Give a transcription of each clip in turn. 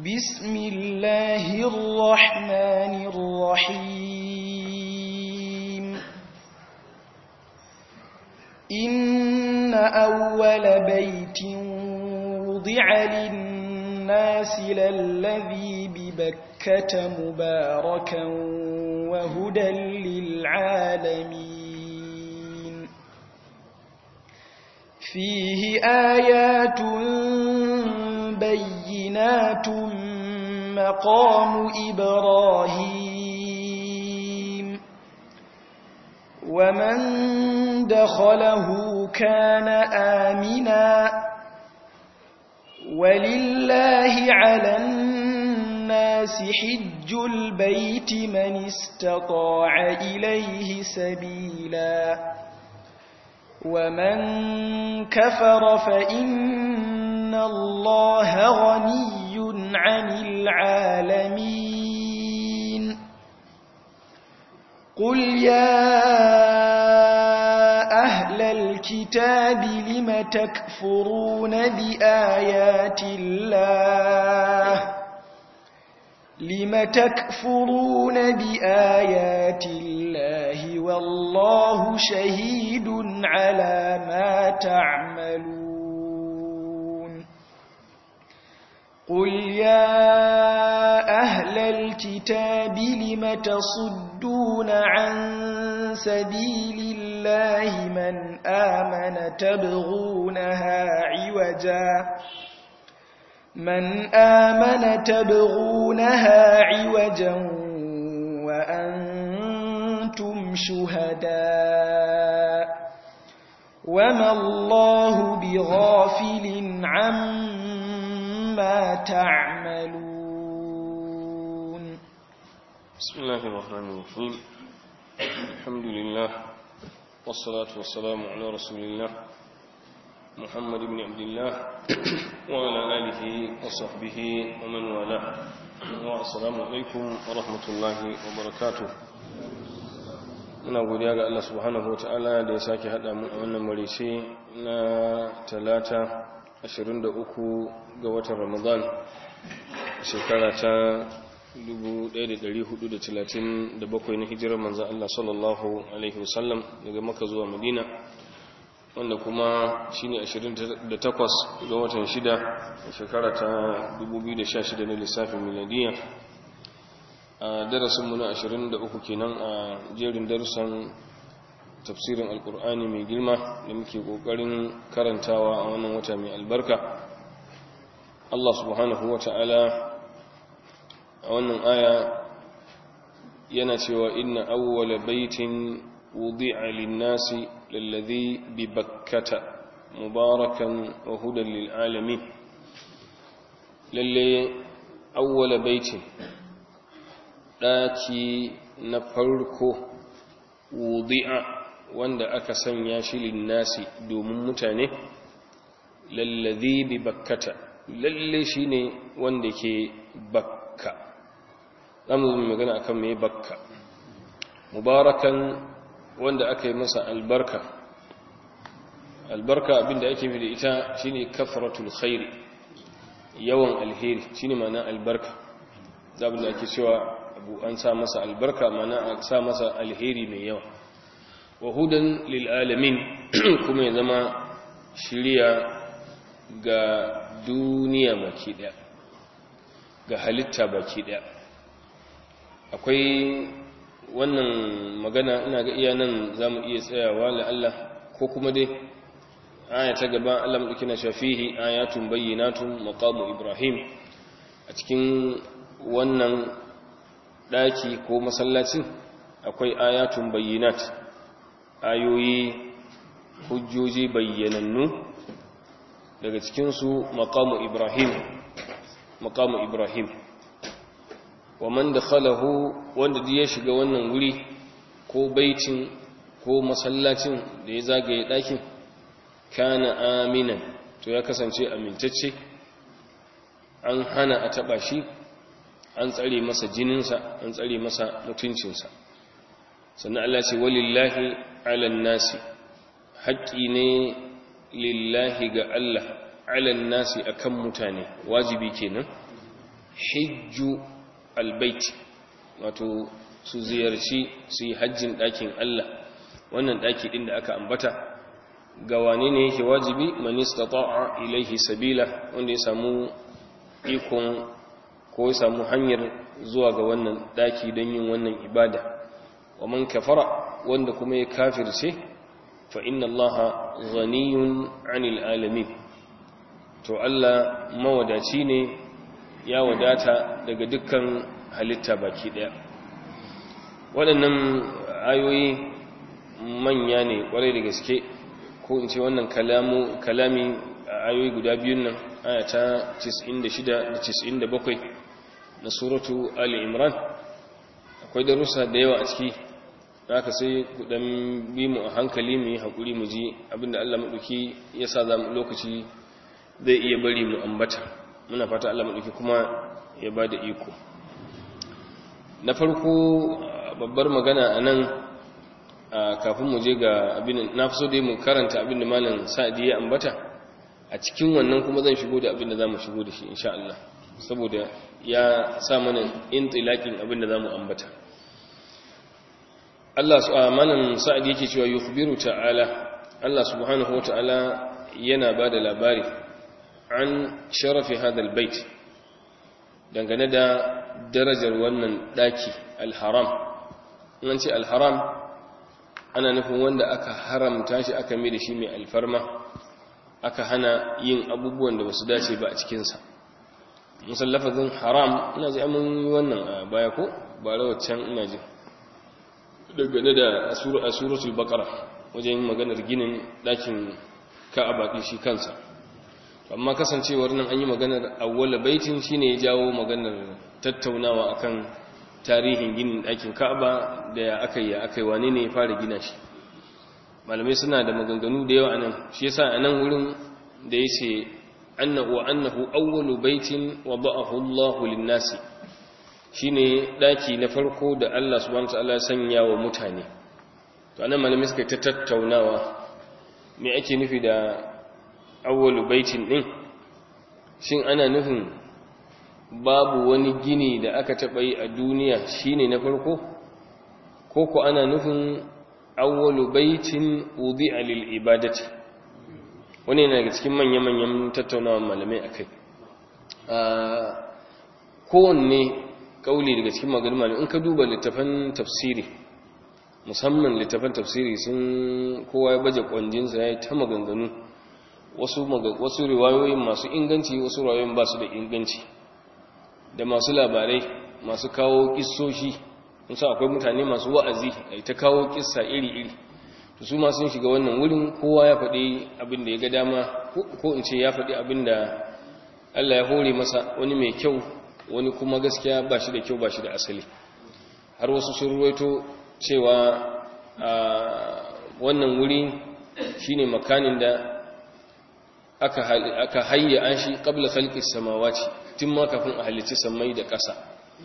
بسم الله الرحمن الرحيم إن أول بيت وضع للناس للذي ببكة مباركا وهدى للعالمين فيه آيات بينات مقام إبراهيم ومن دخله كان آمنا ولله على الناس حج البيت من استطاع إليه سبيلا ومن كفر فإن الله غني عن العالمين قل يا أهل الكتاب لم تكفرون بآيات الله لم تكفرون بآيات الله والله شهيد على ما تعملون قل يا أهل الكتاب لم تصدون عن سبيل الله من آمن تبغونها عوجا من آمن تبغونها عوجا وأنتم شهداء وما الله بغافل عما تعملون بسم الله الرحمن الرحيم الحمد لله والصلاة والسلام على رسول الله محمد بن عبد الله وعلى آله وصحبه ومن والاه والسلام عليكم ورحمة الله وبركاته muna godiya ga Allah subhanahu wa ta'ala da ya sake haɗa mu a wannan marice na talata 23 ga watan ramadan shekara ta 1437 na hijirar manzan Allah sallallahu Alaihi wasallam daga maka zuwa madina wanda kuma shi ne 28 ga watan 6 shekara ta 2016 na lissafin miladiya a darasinmu na 23 kenan a jerin darussan tafsirin alkur'ani mai girma da muke kokarin karantawa a wannan wata mai albarka Allah subhanahu wa ta'ala a wannan aya yana cewa inna awwala baitin wudi'a lin-nasi lalladhi bi bakkata mubarakan wa hudan lil alamin lalle awwala baitin daki na farko wudi'a wanda aka sanya shi lin-nasi domin mutane lalladhi bi bakkata lalle shine wanda ke bakka zamu yi magana akan mai bakka mubarakan wanda aka yi masa albarka albarka abinda ake fi da ita shine kafratul khairi yawan alheri shine ma'ana albarka zabin da ake cewa abu an sa masa albarka ma'ana a sa masa alheri mai yawa wa hudan lil alamin kuma ya zama shiriya ga duniya baki daya ga halitta baki daya akwai wannan magana ina ga iya nan za mu iya tsayawa la'alla ko kuma dai aya ta gaba Allah maɗauki na shafihi ayatun bayyanatun maqamu ibrahim a cikin wannan ɗaki ko masallacin akwai ayatun bayyanat ayoyi hujjoji bayyanannu daga cikinsu maqamu ibrahim maqamu ibrahim wa man dakhalahu wanda duk ya shiga wannan wuri ko baitin ko masallacin da ya zagaye dakin kana aminan to ya kasance amintacce an hana a taba shi an tsare masa jininsa an tsare masa mutuncinsa sannan Allah ce walillahi alan nasi haƙƙi ne lillahi ga Allah alan nasi akan mutane wajibi kenan hijju albayt wato su ziyarci su yi hajjin ɗakin Allah wannan ɗaki ɗin da aka ambata ga wane ne yake wajibi man istata'a ilaihi sabila wanda ya samu ikon ko ya samu hanyar zuwa ga wannan ɗaki don yin wannan ibada wa man kafara wanda kuma ya kafirce fa inna Allah ghaniyun 'anil alamin to Allah mawadaci ne ya wadata daga dukkan halitta baki daya waɗannan ayoyi manya ne ƙwarai da gaske ko in ce wannan kalamu kalami a ayoyi guda biyun nan aya ta 96 da 97 na suratu ali imran akwai darussa da yawa a ciki haka sai ku dan bi mu a hankali mu yi hakuri mu ji abinda Allah madauki ya sa za mu lokaci zai iya bari mu ambata muna fata Allah madauki kuma ya ba da iko na farko babbar magana a nan kafin mu je ga abin na fi so dai mu karanta abin da malam sa'adi ya ambata a cikin wannan kuma zan shigo da abin da za mu shigo da shi insha Allah saboda ya sa mana intilakin abin da za mu ambata Allah malam sa'adi yake cewa yukhbiru ta'ala Allah subhanahu wata'ala yana ba da labari an sharafi hadal bait dangane da darajar wannan daki alharam an ce alharam ana nufin wanda aka haramta shi aka mai da shi mai alfarma aka hana yin abubuwan da basu dace ba a cikinsa musallafazin haram ina ji amin yi wannan a baya ko ba rawacin ina ji dangane da asuratul bakara wajen maganar ginin dakin ka'aba shi kansa amma kasancewar nan an yi maganar awwala baitin shine ya jawo maganar tattaunawa akan tarihin ginin ɗakin ka'aba da ya aka yi aka yi wane ne ya fara gina shi malamai suna da maganganu da yawa anan shi yasa a nan wurin da ya ce annahu annahu awwalu baitin wa ba'ahu Allahu lin-nasi shine daki na farko da Allah subhanahu wa ta'ala sanya wa mutane to anan malamai suka ta tattaunawa me ake nufi da awwalu baitin din shin ana nufin babu wani gini da aka taɓa yi a duniya shine na farko ko ko ana nufin awwalu baitin wudi'a lil ibadati wani yana daga cikin manya-manyan tattaunawa malamai akai kowanne kauli daga cikin maganin malamai in ka duba littafan tafsiri musamman littafan tafsiri sun kowa ya baje kwanjinsa ya yi ta maganganu wasu wasu riwayoyin masu inganci wasu riwayoyin ba su da inganci da masu labarai masu kawo kissoshi sa akwai mutane masu wa'azi a ta kawo kissa iri-iri to su ma sun shiga wannan wurin kowa ya faɗi abin da ya ga dama ko in ce ya faɗi abin da Allah ya hore masa wani mai kyau wani kuma gaskiya ba shi da kyau ba shi da asali har wasu sun ruwaito cewa wannan wuri shine makanin da aka hayya an shi qabla khalqis samawati tun ma kafin a halicci sammai da ƙasa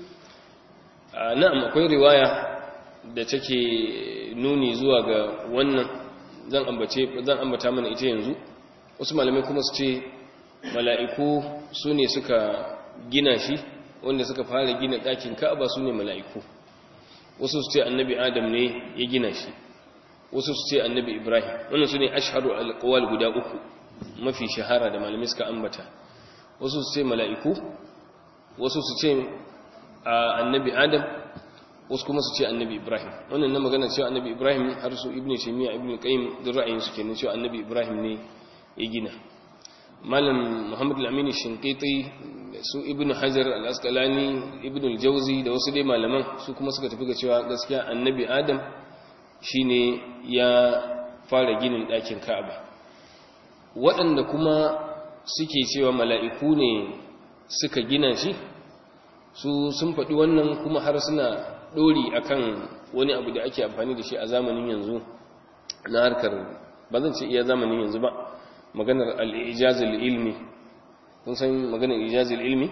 na'am akwai riwaya da take nuni zuwa ga wannan zan ambace zan ambata mana ita yanzu wasu malamai kuma su ce mala'iku su ne suka gina shi wanda suka fara gina ɗakin ka'aba su ne mala'iku wasu su ce annabi adam ne ya gina shi wasu su ce annabi ibrahim wannan su ne ashharu alƙawal guda uku mafi shahara da malamai suka ambata wasu su ce mala'iku wasu su ce annabi adam wasu kuma su ce annabi ibrahim wannan na magana cewa annabi ibrahim har su ibn shemiya ibn qayyim da ra'ayin su kenan cewa annabi ibrahim ne ya gina malam muhammad al-amin shinqiti su ibn hajar al-asqalani ibn al-jawzi da wasu dai malaman su kuma suka tafi ga cewa gaskiya annabi adam shine ya fara ginin ɗakin ka'aba waɗanda kuma suke cewa mala'iku ne suka gina shi su sun faɗi wannan kuma har suna ɗori akan wani abu da ake amfani da shi a zamanin yanzu na harkar ba zan ce iya zamanin yanzu ba maganar al'ijazil ilmi kun san maganar ijazil ilmi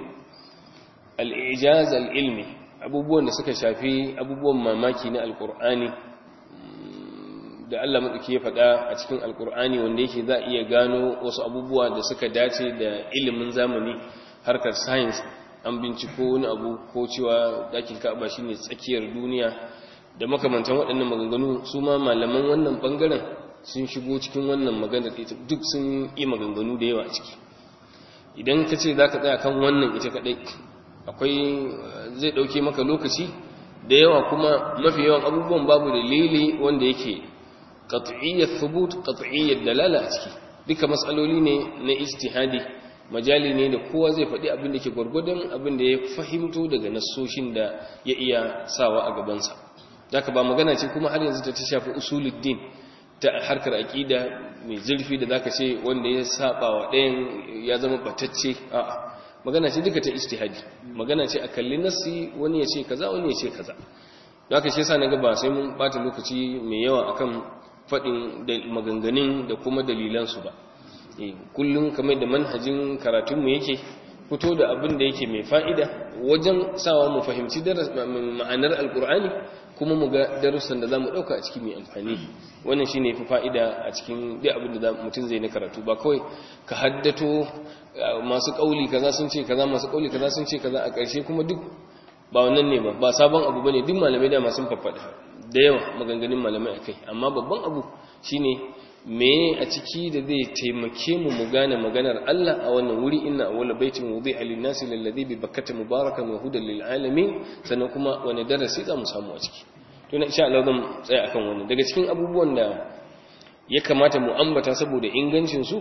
al'ijazil ilmi abubuwan da suka shafi abubuwan mamaki na alkur'ani da Allah maɗauki ya faɗa a cikin alkur'ani wanda yake za a iya gano wasu abubuwa da suka dace da ilimin zamani harkar science an binciko wani abu ko cewa ɗakin ka'aba shine tsakiyar duniya da makamantan waɗannan maganganu su ma malaman wannan ɓangaren sun shigo cikin wannan maganar ita duk sun yi maganganu da yawa a ciki idan ka ce za ka tsaya kan wannan ita kaɗai akwai zai ɗauke maka lokaci da yawa kuma mafi yawan abubuwan babu dalili wanda yake qat'iyyat thubut qat'iyyat dalala a ciki duka matsaloli ne na ijtihadi majali ne da kowa zai faɗi abin da ke gwargwadon abin da ya fahimto daga nassoshin da ya iya sawa a gabansa zaka ba magana ce kuma har yanzu ta ta shafi usuluddin ta harkar aqida mai zurfi da zaka ce wanda ya saba wa ɗayan ya zama batacce a'a magana ce duka ta ijtihadi magana ce a kalli nassi wani ya ce kaza wani ya ce kaza don haka shi yasa naga ba sai mun bata lokaci mai yawa akan faɗin da maganganun da kuma dalilansu ba kullum kamar da manhajin karatunmu yake fito da abin da yake mai fa'ida wajen sawa mu fahimci ma'anar alkur'ani kuma mu ga darussan da za mu ɗauka a ciki mai amfani wannan shi ne fi fa'ida a cikin dai abin da mutum zai na karatu ba kawai ka haddato masu ƙauli kaza sun ce kaza masu ƙauli kaza sun ce kaza a ƙarshe kuma duk ba wannan ne ba ba sabon abu ba ne duk malamai dama sun faffaɗa da yawa maganganun malamai a kai amma babban abu shine me a ciki da zai taimake mu mu gane maganar Allah a wannan wuri inna awwala baitin wudi'a lin-nasi lalladhi bi bakkata mubarakan wa hudan lil-alamin sannan kuma wani darasi za mu samu a ciki to na insha Allah zan tsaya akan wannan daga cikin abubuwan da ya kamata mu ambata saboda ingancin su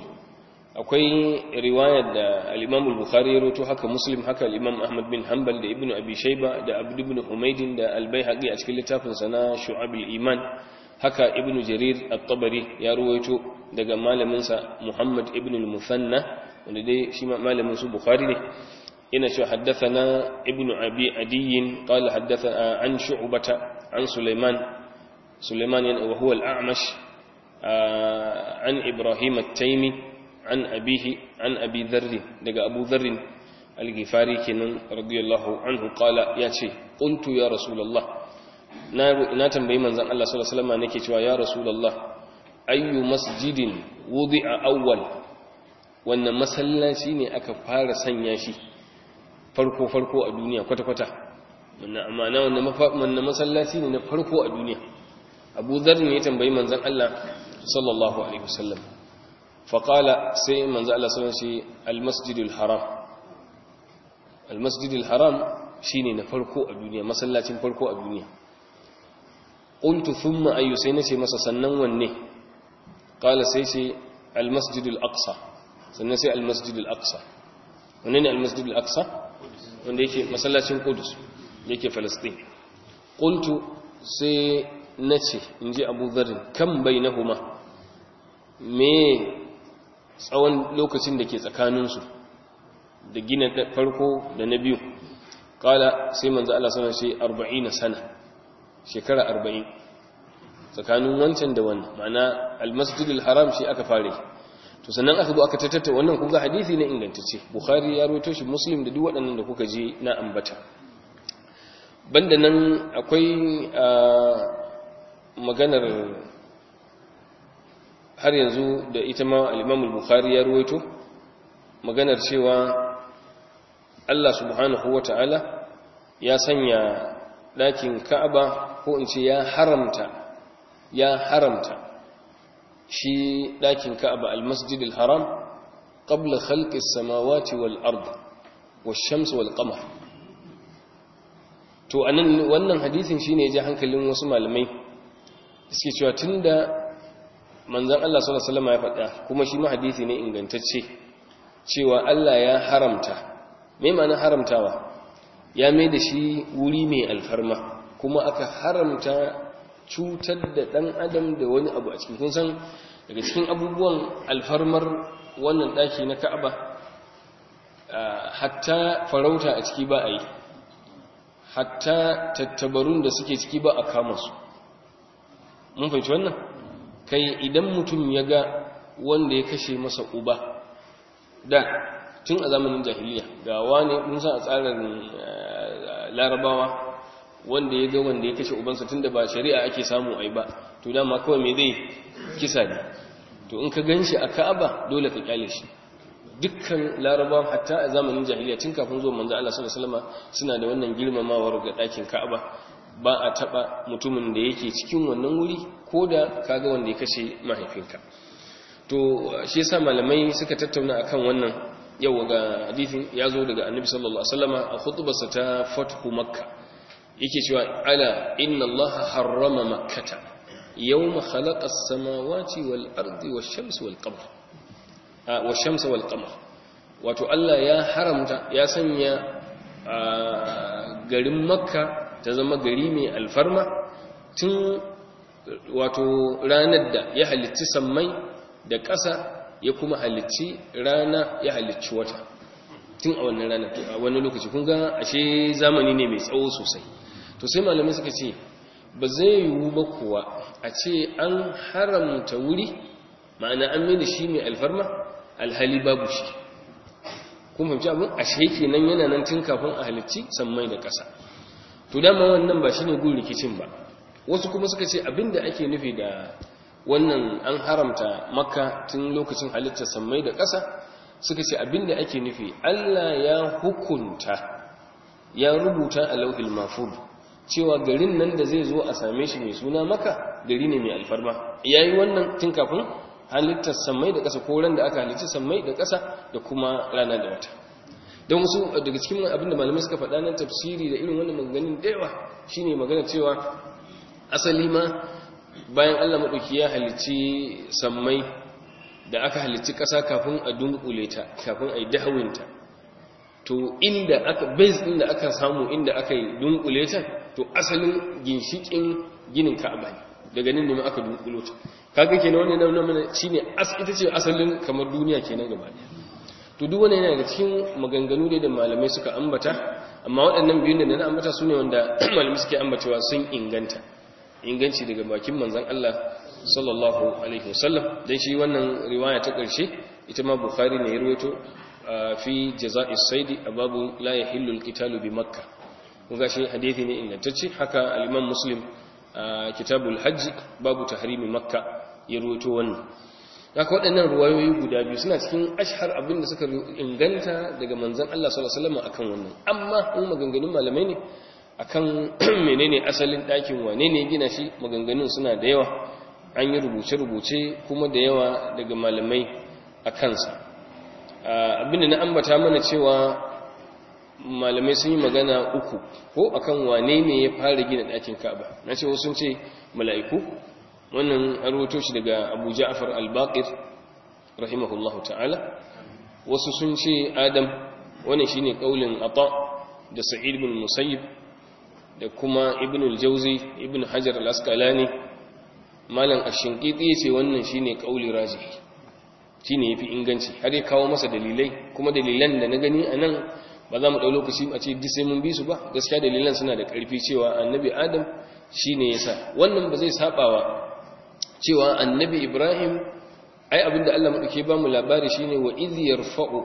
akwai riwayar da al-Imam al-Bukhari ya rawaito haka Muslim haka al-Imam Ahmad bin Hanbal da Ibn Abi Shayba da Abd ibn Humayd da Al-Baihaqi a cikin littafin sa na Shu'ab al-Iman haka Ibn Jarir at-Tabari ya rawaito daga malamin sa Muhammad ibn al-Musanna wanda dai shi ma malamin su Bukhari ne ina cewa haddathana Ibn Abi Adiy qala haddathana an Shu'bata an Sulaiman Sulaiman wa huwa al-A'mash an Ibrahim at-Taymi an abihi an abi dharri daga abu dharrin al-ghifari kenan radiyallahu anhu qala yace qultu ya rasulullah na na tambayi manzon Allah sallallahu alaihi wasallam nake cewa ya rasulullah ayyu masjidin wudi'a awwal wannan masallaci ne aka fara sanya shi farko farko a duniya kwata kwata wannan amana wannan masallaci ne na farko a duniya abu dharr ne ya tambayi manzon Allah sallallahu alaihi wasallam faƙala sai manzo Allah sallallahu alaihi almasjidul haram almasjidul haram shine na farko a duniya masallacin farko a duniya qultu thumma ayu sai nace masa sannan wanne qala sai ce almasjidul aqsa sannan sai almasjidul aqsa wanne ne almasjidul aqsa wanda yake masallacin qudus yake falastin qultu sai nace inji abu dharr kam bainahuma me tsawon lokacin da ke tsakaninsu da gina farko da na biyu kala sai manzo Allah sana shi 40 sana shekara 40 tsakanin wancan da wannan ma'ana almasjidul haram shi aka fare to sannan aka zo aka tattata wannan kuga hadisi ne ingantacce bukhari ya rawaito shi muslim da duk waɗannan da kuka je na ambata banda nan akwai maganar har yanzu da ita ma al bukhari ya ruwaito maganar cewa Allah subhanahu wata'ala ya sanya ɗakin Ka'aba ko in ce ya haramta ya haramta shi ɗakin Ka'aba al-Masjid al-Haram qabla khalqi as-samawati wal ard wash-shams wal qamar to anan wannan hadisin shine ya ji hankalin wasu malamai suke cewa tunda manzan Allah sallallahu Alaihi wasallam ya faɗa kuma shi ma hadisi ne ingantacce cewa Allah ya haramta mai ma'anar haramtawa ya mai da shi wuri mai alfarma kuma aka haramta cutar da ɗan adam da wani abu a cikin kun san daga cikin abubuwan alfarmar wannan ɗaki na ka'aba hatta farauta a ciki ba a yi hatta tattabarun da suke ciki ba a kama su mun fahimci wannan kai idan mutum ya ga wanda ya kashe masa uba da tun a zamanin jahiliya ga wani mun sa a tsarin larabawa wanda ya ga wanda ya kashe ubansa tun da ba shari'a ake samu ai ba to dama kawai mai zai kisa ne to in ka gan shi a ka'aba dole ka kyale shi dukkan larabawa hatta a zamanin jahiliya tun kafin zuwa manzo Allah sallallahu alaihi wasallam suna da wannan girmamawar ga ɗakin Ka'aba ba a taba mutumin da yake cikin wannan wuri ko da kaga wanda ya kashe mahaifinka to shi yasa malamai suka tattauna akan wannan yau ga hadisin ya zo daga annabi sallallahu alaihi wasallama a khutbarsa ta fathu makka yake cewa ala inna allaha harrama makkata yawma khalaqa as-samawati wal ardi wash-shamsi wal qamar wash-shamsi wal qamar wato Allah ya haramta ya sanya garin makka ta zama gari mai alfarma tun wato ranar da ya halicci sammai da ƙasa ya kuma halicci rana ya halicci wata tun a wannan rana a wani lokaci kun ga ashe zamani ne mai tsawo sosai to sai malamai suka ce ba zai yiwu ba kuwa a ce an haramta wuri ma'ana an mai da shi mai alfarma alhali babu shi kun fahimci abin ashe kenan yana nan tun kafin a halicci sammai da ƙasa to dama wannan ba shine gun rikicin ba wasu kuma suka ce abinda ake nufi da wannan an haramta makka tun lokacin halittar sammai da ƙasa suka ce abinda ake nufi Allah ya hukunta ya rubuta a lauhil mafud cewa garin nan da zai zo a same shi mai suna maka gari ne mai alfarma yayi wannan tun kafin halittar sammai da ƙasa ko ran da aka halitta sammai da ƙasa da kuma rana da wata don wasu daga cikin abinda malamai suka faɗa nan tafsiri da irin wannan maganganun da yawa shine magana cewa asali ma bayan Allah maɗauki ya halicci sammai da aka halicci ƙasa kafin a dunkule ta kafin a yi dahawinta to inda aka base ɗin da aka samu inda aka yi dunkule ta to asalin ginshiƙin ginin ka'aba ne daga nan ne ma aka dunkulo ta kaga kenan wannan nan mana shine ita ce asalin kamar duniya kenan gaba ɗaya to duk wannan yana da cikin maganganu da malamai suka ambata amma waɗannan biyun da na ambata su ne wanda malamai suke ambatawa sun inganta inganci daga bakin manzan Allah sallallahu alaihi wasallam dan shi wannan riwaya ta ƙarshe ita ma bukhari ne ya rawaito fi jaza'is saidi a babu la yahillu alqitalu bi makka kun ga shi hadisi ne ingantacce haka al-imam muslim kitabul hajj babu tahrimi makka ya rawaito wannan haka waɗannan ruwayoyi guda biyu suna cikin ashhar abin da suka inganta daga manzan Allah sallallahu alaihi wasallam akan wannan amma in maganganun malamai ne akan menene asalin ɗakin wane ne gina shi maganganun suna da yawa an yi rubuce-rubuce kuma da yawa daga malamai a kansa abinda na ambata mana cewa malamai sun yi magana uku ko akan wane ne ya fara gina ɗakin ka'aba na ce wasu ce mala'iku wannan an rubuto shi daga abu ja'afar al-baqir rahimahullahu ta'ala wasu sun ce adam wannan shine kaulin ata da sa'id bin musayyib da kuma ibn al-jauzi ibn hajar al-asqalani malam ash-shinqiti yace wannan shine kauli rajihi shine yafi inganci har ya kawo masa dalilai kuma dalilan da na gani anan ba za mu dau lokaci a ce duk sai mun bi su ba gaskiya dalilan suna da karfi cewa annabi adam shine yasa wannan ba zai sabawa cewa annabi ibrahim ai abinda Allah madauke ba mu labari shine wa idh yarfa'u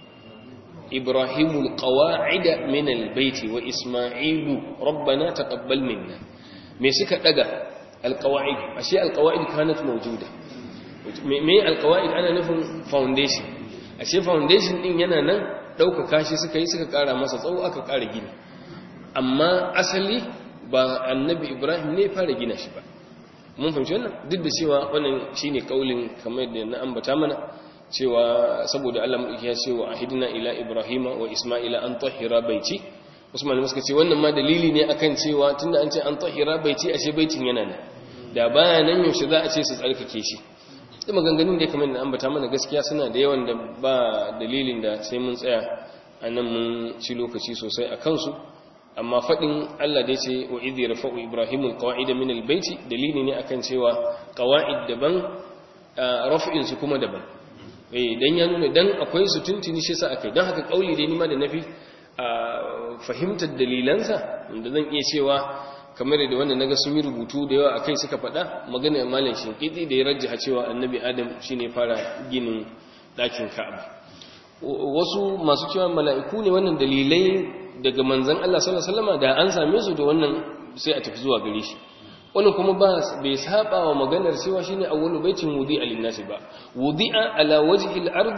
إبراهيم القواعد من البيت وإسماعيل ربنا تقبل منا ميسك دغا القواعد أشياء القواعد كانت موجودة me alqawaid ana nufin foundation ashe foundation din yana nan dauka kashi suka yi suka kara masa tsawo aka kara gini amma asali ba annabi ibrahim ne fara gina shi ba mun fahimci wannan duk da cewa wannan shine kaulin kamar da na ambata mana cewa saboda Allah ya ce wa ahidna ila ibrahima wa isma'ila an tahira baiti Usman suka ce wannan ma dalili ne akan cewa tunda an ce an tahira baiti ashe baitin yana nan da baya nan yaushe za a ce su tsarkake shi da maganganun da kamar da ambata mana gaskiya suna da yawan da ba dalilin da sai mun tsaya a nan mun ci lokaci sosai a kansu amma faɗin Allah da ya ce wa idh yarfa'u ibrahimul qawa'ida min albayti dalili ne akan cewa qawa'id daban raf'in su kuma daban eh dan ya nuna dan akwai su tuntuni shi sa akai dan haka kauli dai nima da nafi fahimtar dalilansa da zan iya cewa kamar da wanda naga sun yi rubutu da yawa akai suka faɗa magana malam shinkiti da ya rajjaha cewa annabi adam shine fara ginin ɗakin ka'aba wasu masu cewa mala'iku ne wannan dalilai daga manzon Allah sallallahu alaihi wasallam da an same su da wannan sai a tafi zuwa gare shi wannan kuma ba bai saba wa maganar cewa shine awwalu baitin wudi'a lin-nasi ba wudi'a ala wajhi al-ardi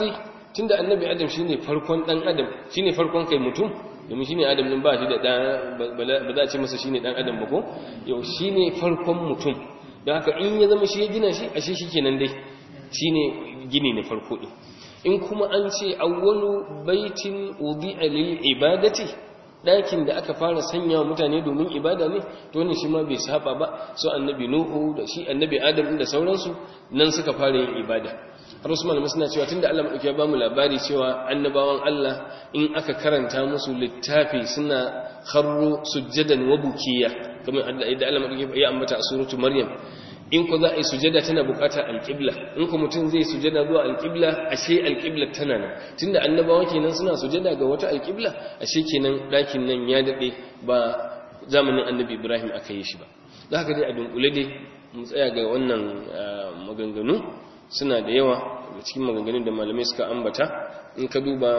tunda annabi adam shine farkon dan adam shine farkon kai mutum domin shine adam din ba shi da dan ba za a ce masa shine dan adam ba ko yau shine farkon mutum don haka in ya zama shi ya gina shi ashe shikenan dai shine gini na farko din in kuma an ce awwalu baitin wudi'a lil ibadati dakin da aka fara sanya wa mutane domin ibada ne to ne shi ma bai saba ba so annabi nuhu da shi annabi adam da sauransu nan suka fara yin ibada har wasu malamai suna cewa tunda Allah madauki ya bamu labari cewa annabawan Allah in aka karanta musu littafi suna kharru sujjadan wa bukiya kamar da Allah madauki ya ambata a suratu maryam in ku za a yi sujada tana bukatar alƙibla in ku mutum zai sujada zuwa alƙibla ashe alƙibla tana nan tunda annabawa kenan suna sujada ga wata alƙibla ashe kenan ɗakin nan ya daɗe ba zamanin annabi ibrahim aka yi shi ba za ka dai a dunkule dai mu tsaya ga wannan maganganu suna da yawa da cikin maganganun da malamai suka ambata in ka duba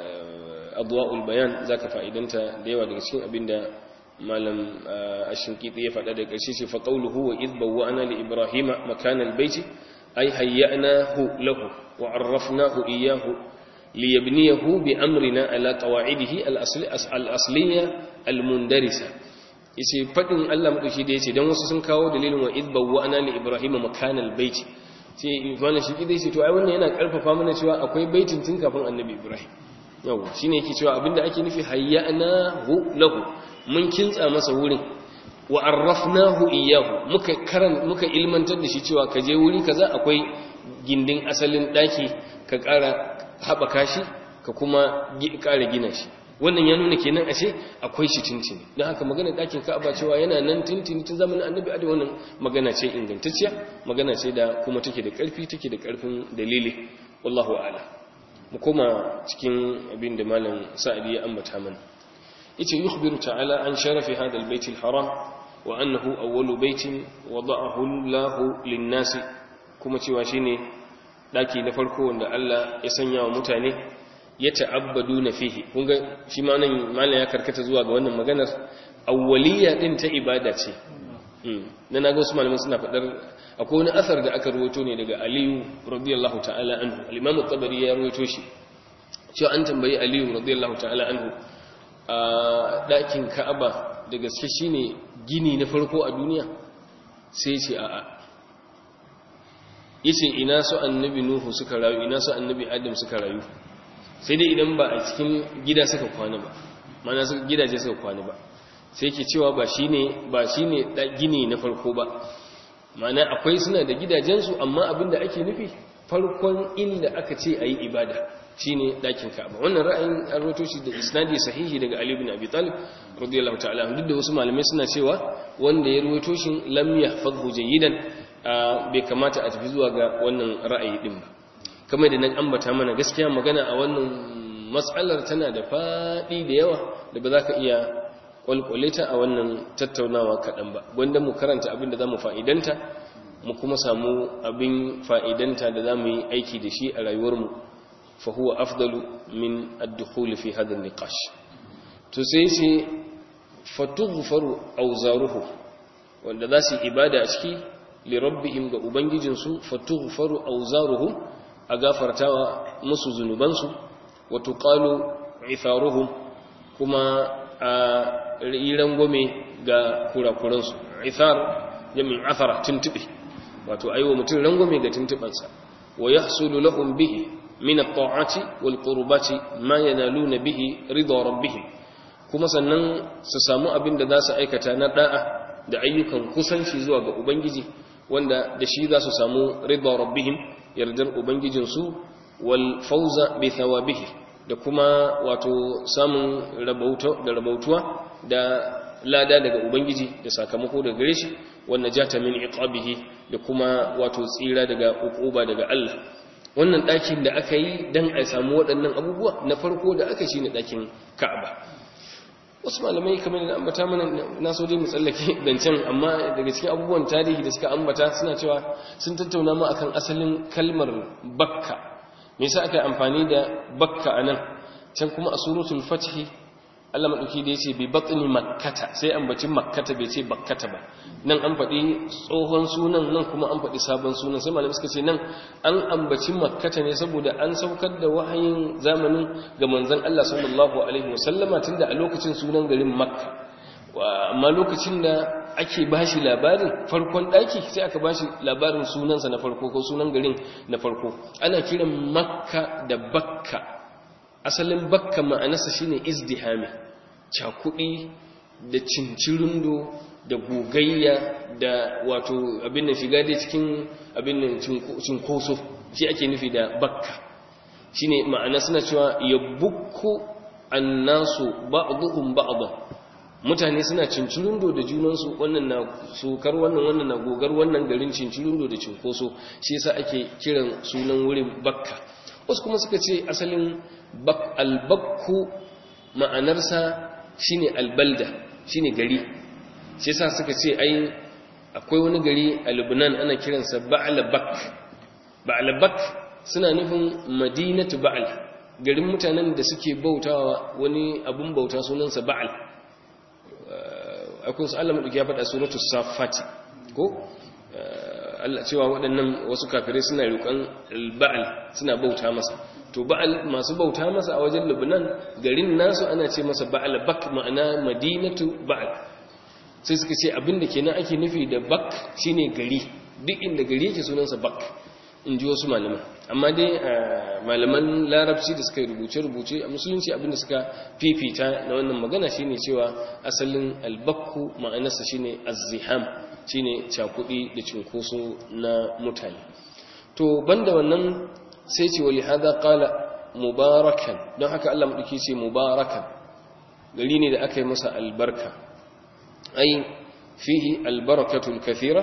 adwa'ul bayan zaka fa'idanta da yawa daga cikin abinda malam ashinkiti ya faɗa da ƙarshe ce fa qawluhu wa idh bawwa'na li ibrahima makana albayti ay hayya'nahu lahu wa 'arrafnahu iyyahu liyabniyahu bi amrina ala qawa'idihi al-asliyya al-mundarisa yace fadin Allah madauki da yace dan wasu sun kawo dalilin wa idh bawwa'na li ibrahima makana albayti sai wannan shi kidai ce to ai wannan yana karfafa mana cewa akwai baitin tun kafin annabi ibrahim yawa shine yake cewa abinda ake nufi hayya'nahu lahu mun kintsa masa wurin wa arrafnahu iyyahu muka karan muka ilmantar da shi cewa ka je wuri kaza akwai gindin asalin daki ka ƙara haɓaka shi ka kuma ƙara gina shi wannan ya nuna kenan ashe akwai shi tintini don haka magana ɗakin ka'aba cewa yana nan tintini tun zamanin annabi a wannan magana ce ingantacciya magana ce da kuma take da ƙarfi take da ƙarfin dalili wallahu a'lam mu koma cikin abin da malam sa'adi ya ambata mana yace yukhbiru ta'ala an sharafi hadha albayt alharam wa annahu awwalu baytin wada'ahu Allah lin-nas kuma cewa shine daki na farko wanda Allah ya sanya wa mutane ya ta'abbaduna fihi kun ga shi ma nan malam ya karkata zuwa ga wannan maganar awwaliyya din ta ibada ce na naga wasu malamai suna fadar akwai wani asar da aka ruwato ne daga Aliyu radiyallahu ta'ala anhu al-Imam at-Tabari ya ruwato shi cewa an tambayi Aliyu radiyallahu ta'ala anhu a ɗakin Ka'aba da gaske shine gini na farko a duniya sai ce a'a yace ina su annabi Nuhu suka rayu ina su annabi Adam suka rayu sai dai idan ba a cikin gida suka kwana ba mana gidaje suka kwana ba sai ke cewa ba shine ba shine gini na farko ba mana akwai suna da gidajensu amma abinda ake nufi farkon inda aka ce ayi ibada shine dakin Ka'aba wannan ra'ayin an rawaito shi da isnadi sahihi daga Ali ibn Abi Talib radiyallahu ta'ala duk da wasu malamai suna cewa wanda ya rawaito shi lam yahfazhu jayidan bai kamata a tafi zuwa ga wannan ra'ayi din ba kamar da nan ambata mana gaskiya magana a wannan matsalar tana da faɗi da yawa da ba za ka iya kwalkwale ta a wannan tattaunawa kaɗan ba gwanda mu karanta abin da za mu fa'idanta mu kuma samu abin fa'idanta da za mu yi aiki da shi a rayuwarmu fa huwa afdalu min ad-dukhul fi hadha an-niqash to sai sai fatughfaru awzaruhu wanda za su ibada a ciki li rabbihim ga ubangijinsu fatughfaru awzaruhum a gafartawa musu zunubansu wa tuqalu itharuhum kuma a riran gome ga kurakuransu ithar jami'in athara tuntube wato aiwa mutum rangwame ga tuntubansa wa yahsulu lahum bihi min at-ta'ati wal qurbati ma yanaluna bihi ridha rabbihim kuma sannan su samu abin da za su aikata na da'a da ayyukan kusanci zuwa ga ubangiji wanda da shi za su samu ridha rabbihim yardar ubangijinsu wal fauza bi thawabihi da kuma wato samun rabauta da rabautuwa da lada daga ubangiji da sakamako daga gare shi wannan jata min iqabihi da kuma wato tsira daga ukuba daga Allah wannan ɗakin da aka yi dan a samu waɗannan abubuwa na farko da aka shine ɗakin Ka'aba wasu malamai kamar da ambata mana na so dai mu tsallake dancan amma daga cikin abubuwan tarihi da suka ambata suna cewa sun tattauna ma akan asalin kalmar bakka me yasa aka yi amfani da bakka anan can kuma a suratul fath Allah madauki da yace bi batni makkata sai ambaci makkata bai ce bakkata ba nan an faɗi tsohon sunan nan kuma an faɗi sabon sunan sai malamai suka ce nan an ambaci makkata ne saboda an saukar da wahayin zamanin ga manzon Allah sallallahu alaihi wasallama tunda a lokacin sunan garin makka amma lokacin da ake bashi labarin farkon daki sai aka bashi labarin sunansa na farko ko sunan garin na farko ana kiran makka da bakka asalin bakka ma'anarsa shine izdihami cakudi da cincirindo da gogayya da wato abin da shiga dai cikin abin da cinkoso shi ake nufi da bakka shine ma'ana suna cewa yabukku annasu ba'dhum ba'dhan mutane suna cincirindo da junansu wannan na sukar wannan wannan na gogar wannan garin cincirindo da cinkoso shi yasa ake kiran sunan wurin bakka wasu kuma suka ce asalin albakku ma'anarsa shine albalda shine gari shi yasa suka ce ai akwai wani gari a Lebanon ana kiransa Ba'labak Ba'labak suna nufin Madinatu Ba'al garin mutanen da suke bautawa wani abun bauta sunansa Ba'al akwai su Allah madauki ya faɗa suratul Safat ko Allah cewa waɗannan wasu kafirai suna riƙon Ba'al suna bauta masa to Ba'al masu bauta masa a wajen Lebanon garin nasu ana ce masa Ba'labak ma'ana Madinatu Ba'al sai suka ce abinda kenan ake nufi da bak shine gari duk inda gari yake sunansa bak in ji wasu malaman amma dai malaman larabci da suka rubuce-rubuce a musulunci abinda suka fifita na wannan magana shine cewa asalin albakku ma'anarsa shine azziham shine cakudi da cinkoso na mutane to banda wannan sai ce wali hada qala mubarakan don haka Allah madauki ce mubarakan gari ne da aka yi masa albarka أي فيه البركة الكثيرة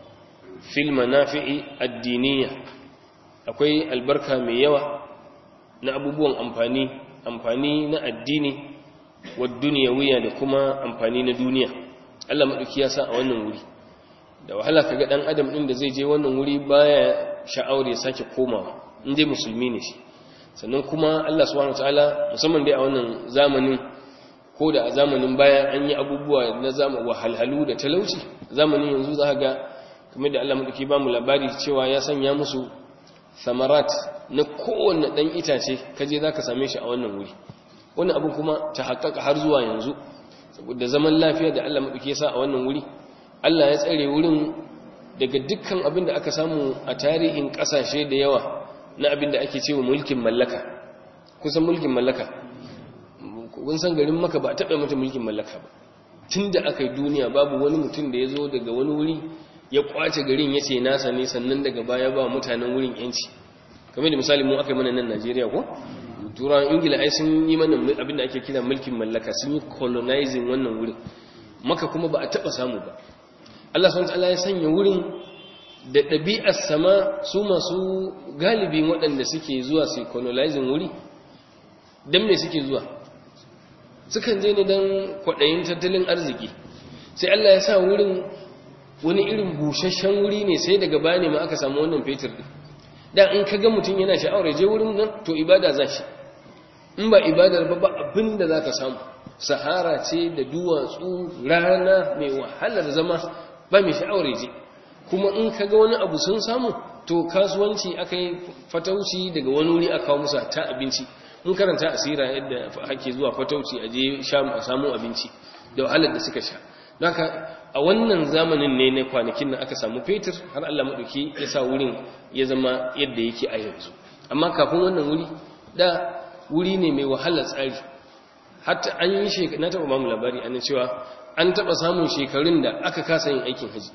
في المنافع الدينية akwai albarka mai yawa na abubuwan amfani amfani na addini wa duniyawiya da kuma amfani na duniya Allah madauki ya sa a wannan wuri da wahala kaga dan adam din da zai je wannan wuri baya sha'awar ya sake komawa in dai musulmi ne shi sannan kuma Allah subhanahu wataala musamman dai a wannan zamanin ko da a zamanin baya an yi abubuwa na zama wahalhalu da talauci zamanin yanzu za ga kamar da Allah madauki ba mu labari cewa ya sanya musu samarat na kowanne dan itace kaje zaka same shi a wannan wuri wannan abu kuma ta haƙƙaƙa har zuwa yanzu saboda zaman lafiya da Allah madauki ya sa a wannan wuri Allah ya tsare wurin daga dukkan abin da aka samu a tarihin ƙasashe da yawa na abin da ake cewa mulkin mallaka kusan mulkin mallaka kun san garin maka ba a taɓa mata mulkin mallaka ba tun da aka yi duniya babu wani mutum da ya zo daga wani wuri ya kwace garin ya ce nasa ne sannan daga baya ba mutanen wurin yanci kamar da misali mu aka yi mana nan najeriya ko turawan ingila ai sun yi mana abin da ake kira mulkin mallaka sun yi colonizing wannan wurin maka kuma ba a taɓa samu ba allah swt ya sanya wurin da ɗabi'ar sama su masu galibin waɗanda suke zuwa su colonizing wuri don me suke zuwa sukan je ne don kwaɗayin tattalin arziki sai Allah ya sa wurin wani irin busasshen wuri ne sai daga baya ne ma aka samu wannan fetur ɗin da in ka ga mutum yana sha'awar je wurin nan to ibada za shi in ba ibadar ba ba abin da za ka samu sahara ce da duwatsu rana mai wahalar zama ba mai sha'awar je kuma in ka ga wani abu sun samu to kasuwanci aka yi fatauci daga wani wuri aka kawo musa ta abinci in karanta asira yadda hake zuwa fatauci a je a samu abinci da wahalar da suka sha haka a wannan zamanin ne na kwanakin nan aka samu fetur har Allah maɗauki ya sa wurin ya zama yadda yake a yanzu amma kafin wannan wuri da wuri ne mai wahalar tsari hatta an yi shekaru na taɓa mamu labari an cewa an taɓa samun shekarun da aka kasa yin aikin haji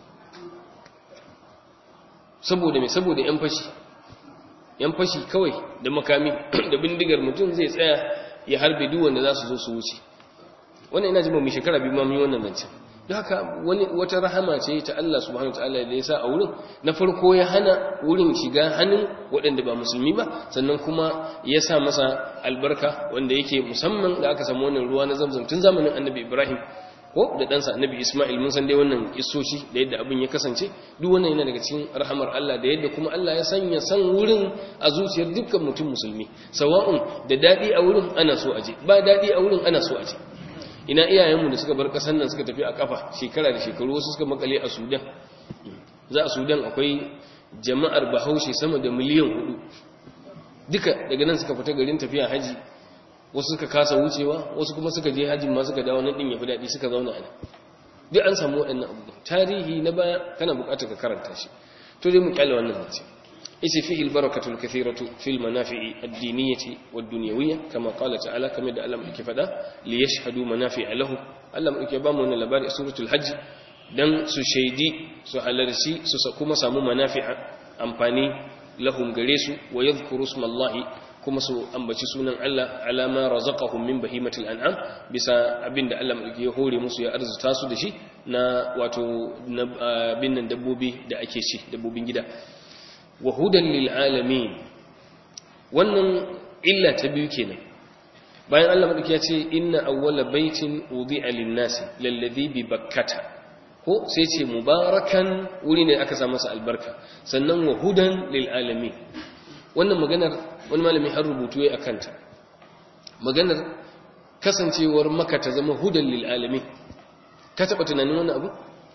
saboda mai saboda 'yan fashi yan fashi kawai da makami da bindigar mutum zai tsaya ya harbe duk wanda za su zo su wuce wannan ina jima mai shekara biyu ma mun yi wannan zancen don haka wani wata rahama ce ta Allah subhanahu wataala da ya sa a wurin na farko ya hana wurin shiga hannun waɗanda ba musulmi ba sannan kuma ya sa masa albarka wanda yake musamman da aka samu wannan ruwa na zamzam tun zamanin annabi ibrahim ko da ɗansa annabi Ismail mun san dai wannan isoshi da yadda abin ya kasance duk wannan yana daga cikin rahamar Allah da yadda kuma Allah ya sanya san wurin a zuciyar dukkan mutum musulmi sawa'un da daɗi a wurin ana so aje ba daɗi a wurin ana so aje ina iyayenmu da suka bar ƙasar nan suka tafi a kafa shekara da shekaru wasu suka makale a sudan za a sudan akwai jama'ar bahaushe sama da miliyan hudu duka daga nan suka fita garin tafiya haji wasu suka kasa wucewa wasu kuma suka je hajjin ma suka dawo nan din ya fi daɗi suka zauna a duk an samu waɗannan abubuwan tarihi na baya kana buƙatar ka karanta shi to dai mu kyale wannan zance isi fihi albarakatu alkathiratu fil manafi'i ad-diniyyati wad-dunyawiyya kama qala ta'ala kamar da Allah yake faɗa li yashhadu manafi'a lahu Allah yake ba mu wannan labari a suratul hajj dan su shaidi su halarci su kuma samu manafi'a amfani lahum gare su wa yadhkuru ismallahi kuma su ambaci sunan Allah alama razaqahum min bahimatil an'am bisa abinda Allah madauki ya hore musu ya arzuta su da shi na wato bin nan dabbobi da ake ci dabbobin gida wa hudan lil alamin wannan illa ta biyu kenan bayan Allah madauki ya ce inna awwala baitin wudi'a lin-nasi lalladhi bi bakkata ko sai ce mubarakan wuri ne aka sa masa albarka sannan wa hudan lil alamin wannan maganar wani malami har rubutu ya akanta maganar kasancewar maka ta zama hudan lil alamin ka taba tunanin wannan abu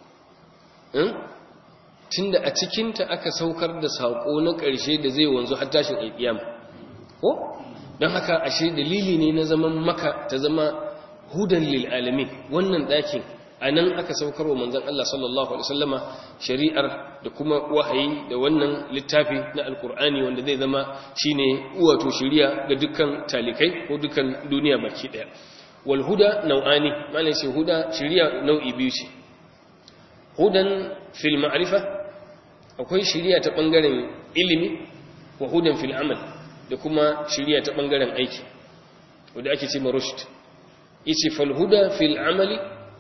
tunda a cikinta aka saukar da sako na ƙarshe da zai wanzu har tashin alƙiyama ko don haka ashe dalili ne na zaman maka ta zama hudan lil alamin wannan ɗakin a nan aka saukar wa manzan Allah sallallahu Alaihi wasallama shari'ar da kuma wahayi da wannan littafi na alkur'ani wanda zai zama shi ne wato shari'a ga dukkan talikai ko dukkan duniya baki ɗaya walhuda nau'ani malin sai huda shari'a nau'i biyu ce hudan fil ma'arifa akwai shari'a ta ɓangaren ilimi wa hudan fil amal da kuma shari'a ta ɓangaren aiki wadda ake ce marushd yace falhuda fil amali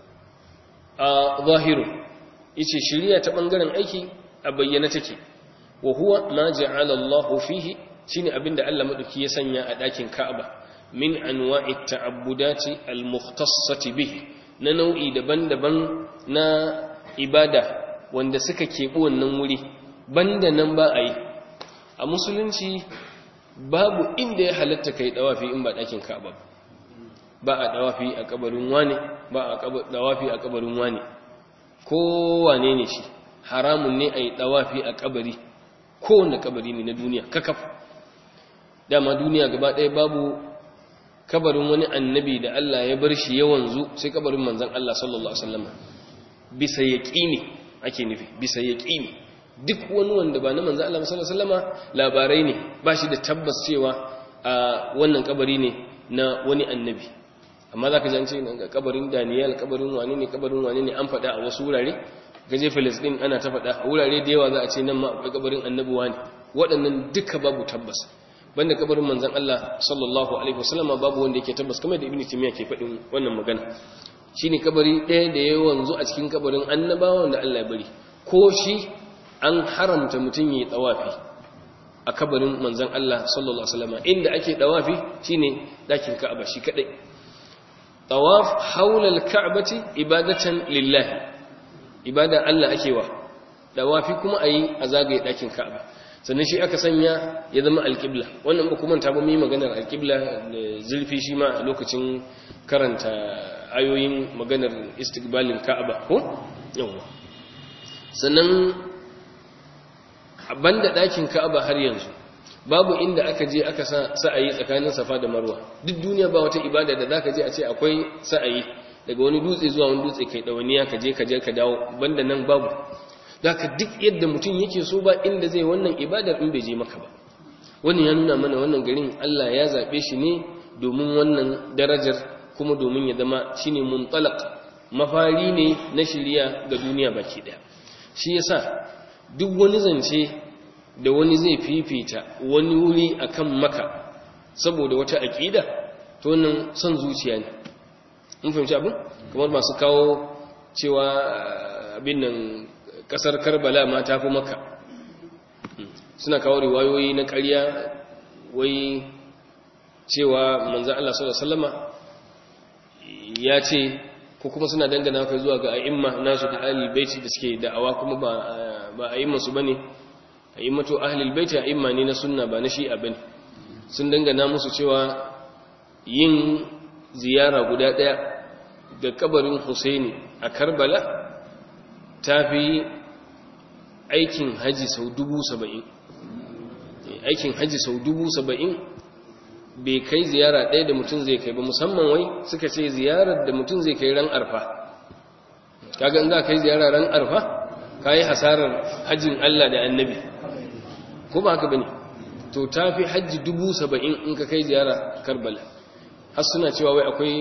a zahiru yace shiriya ta bangaren aiki a bayyana take wa huwa ma ja'ala Allahu fihi shine abinda Allah madauki ya sanya a dakin Ka'aba min anwa'i ta'abbudati al-mukhtassati bihi na nau'i daban-daban na ibada wanda suka keɓi wannan wuri banda nan ba a yi a musulunci babu inda ya halatta kai dawafi in ba dakin Ka'aba ba a dawafi a kabarin wane ba a dawafi a kabarin wane ko wane ne shi haramun ne a yi dawafi a kabari kowane kabari ne na duniya kakaf dama duniya gaba ɗaya babu kabarin wani annabi da Allah ya bar shi yawan zu sai kabarin manzan Allah sallallahu Alaihi wasallam bisa yaƙini ake nufi bisa yaƙini duk wani wanda ba na manzan Allah sallallahu Alaihi wasallama labarai ne ba shi da tabbas cewa a wannan kabari ne na wani annabi amma za ka jance ga kabarin daniyal kabarin wani ne kabarin wani ne an faɗa a wasu wurare gaje filistin ana ta faɗa a wurare da yawa za a ce nan ma akwai kabarin annabuwa ne waɗannan duka babu tabbas banda kabarin manzan Allah sallallahu alaihi wasallama babu wanda yake tabbas kamar da ibnu timiya ke faɗin wannan magana shine kabari ɗaya da ya wanzu a cikin kabarin annabawa wanda Allah ya bari ko shi an haramta mutum yayi tawafi a kabarin manzan Allah sallallahu alaihi wasallama inda ake tawafi shine dakin Ka'aba shi kadai tawaf haula al-ka'bati ibadatan lillahi ibada Allah ake wa tawafi kuma ayi a zagaye dakin Ka'aba sannan shi aka sanya ya zama alƙibla wannan ba kuma ta ba mu yi maganar alƙibla da zulfi shi ma a lokacin karanta ayoyin maganar istiqbalin ka'aba ko yawa sannan banda ɗakin ka'aba har yanzu babu inda aka je aka sa sa'ayi tsakanin safa da marwa duk duniya ba wata ibada da zaka je a ce akwai sa'ayi daga wani dutse zuwa wani dutse kai dawaniya ka je ka je ka dawo banda nan babu zaka duk yadda mutum yake so ba inda zai wannan ibadar in bai je maka ba wannan ya nuna mana wannan garin Allah ya zabe shi ne domin wannan darajar kuma domin ya zama shine muntalaq mafari ne na shiriya ga duniya baki daya shi yasa duk wani zance da wani zai fifita wani wuri akan maka saboda wata aqida to wannan son zuciya ne mun fahimci abin kamar masu kawo cewa abin nan kasar karbala ma ta fi maka suna kawo riwayoyi na ƙarya wai cewa manzan Allah sallama ya ce ko kuma suna dangana kai zuwa ga a'imma nasu da ahlul baiti da suke da'awa kuma ba ba a'imma su bane a'immatu ahlul baiti a'imma ne na sunna ba na shi'a bane sun dangana musu cewa yin ziyara guda daya da kabarin Husaini a Karbala ta fi aikin haji sau dubu saba'in aikin haji sau dubu saba'in bai kai ziyara ɗaya da mutum zai kai ba musamman wai suka ce ziyarar da mutum zai kai ran arfa kaga in za kai ziyara ran arfa ka yi hasarar hajjin Allah da annabi ko ba haka bane to ta fi hajji dubu saba'in in ka kai ziyara karbala har suna cewa wai akwai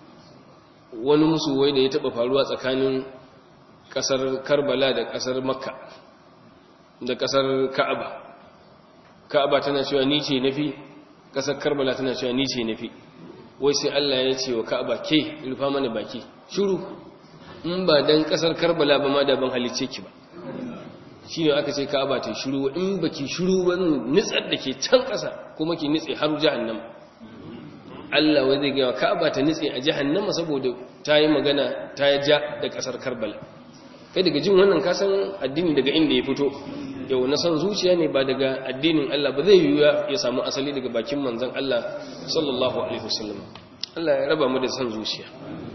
wani musu wai da ya taɓa faruwa tsakanin ƙasar karbala da ƙasar makka da ƙasar ka'aba ka'aba tana cewa ni ce nafi ƙasar karbala tana cewa ni ce nafi wai sai Allah ya ce wa ka'aba ke rufa mana baki shiru in ba dan ƙasar karbala ba ma da ban halicce ki ba shi ne aka ce ka'aba ta shiru in ba ki shiru ba nitsar da ke can ƙasa kuma ki nitse har jahannama Allah wai zai gaya ka'aba ta nitse a jahannama saboda ta yi magana ta ja da ƙasar karbala kai daga jin wannan kasan addini daga inda ya fito yau na san zuciya ne ba daga addinin Allah ba zai yiwuwa ya samu asali daga bakin manzon Allah sallallahu alaihi wasallam Allah ya raba mu da san zuciya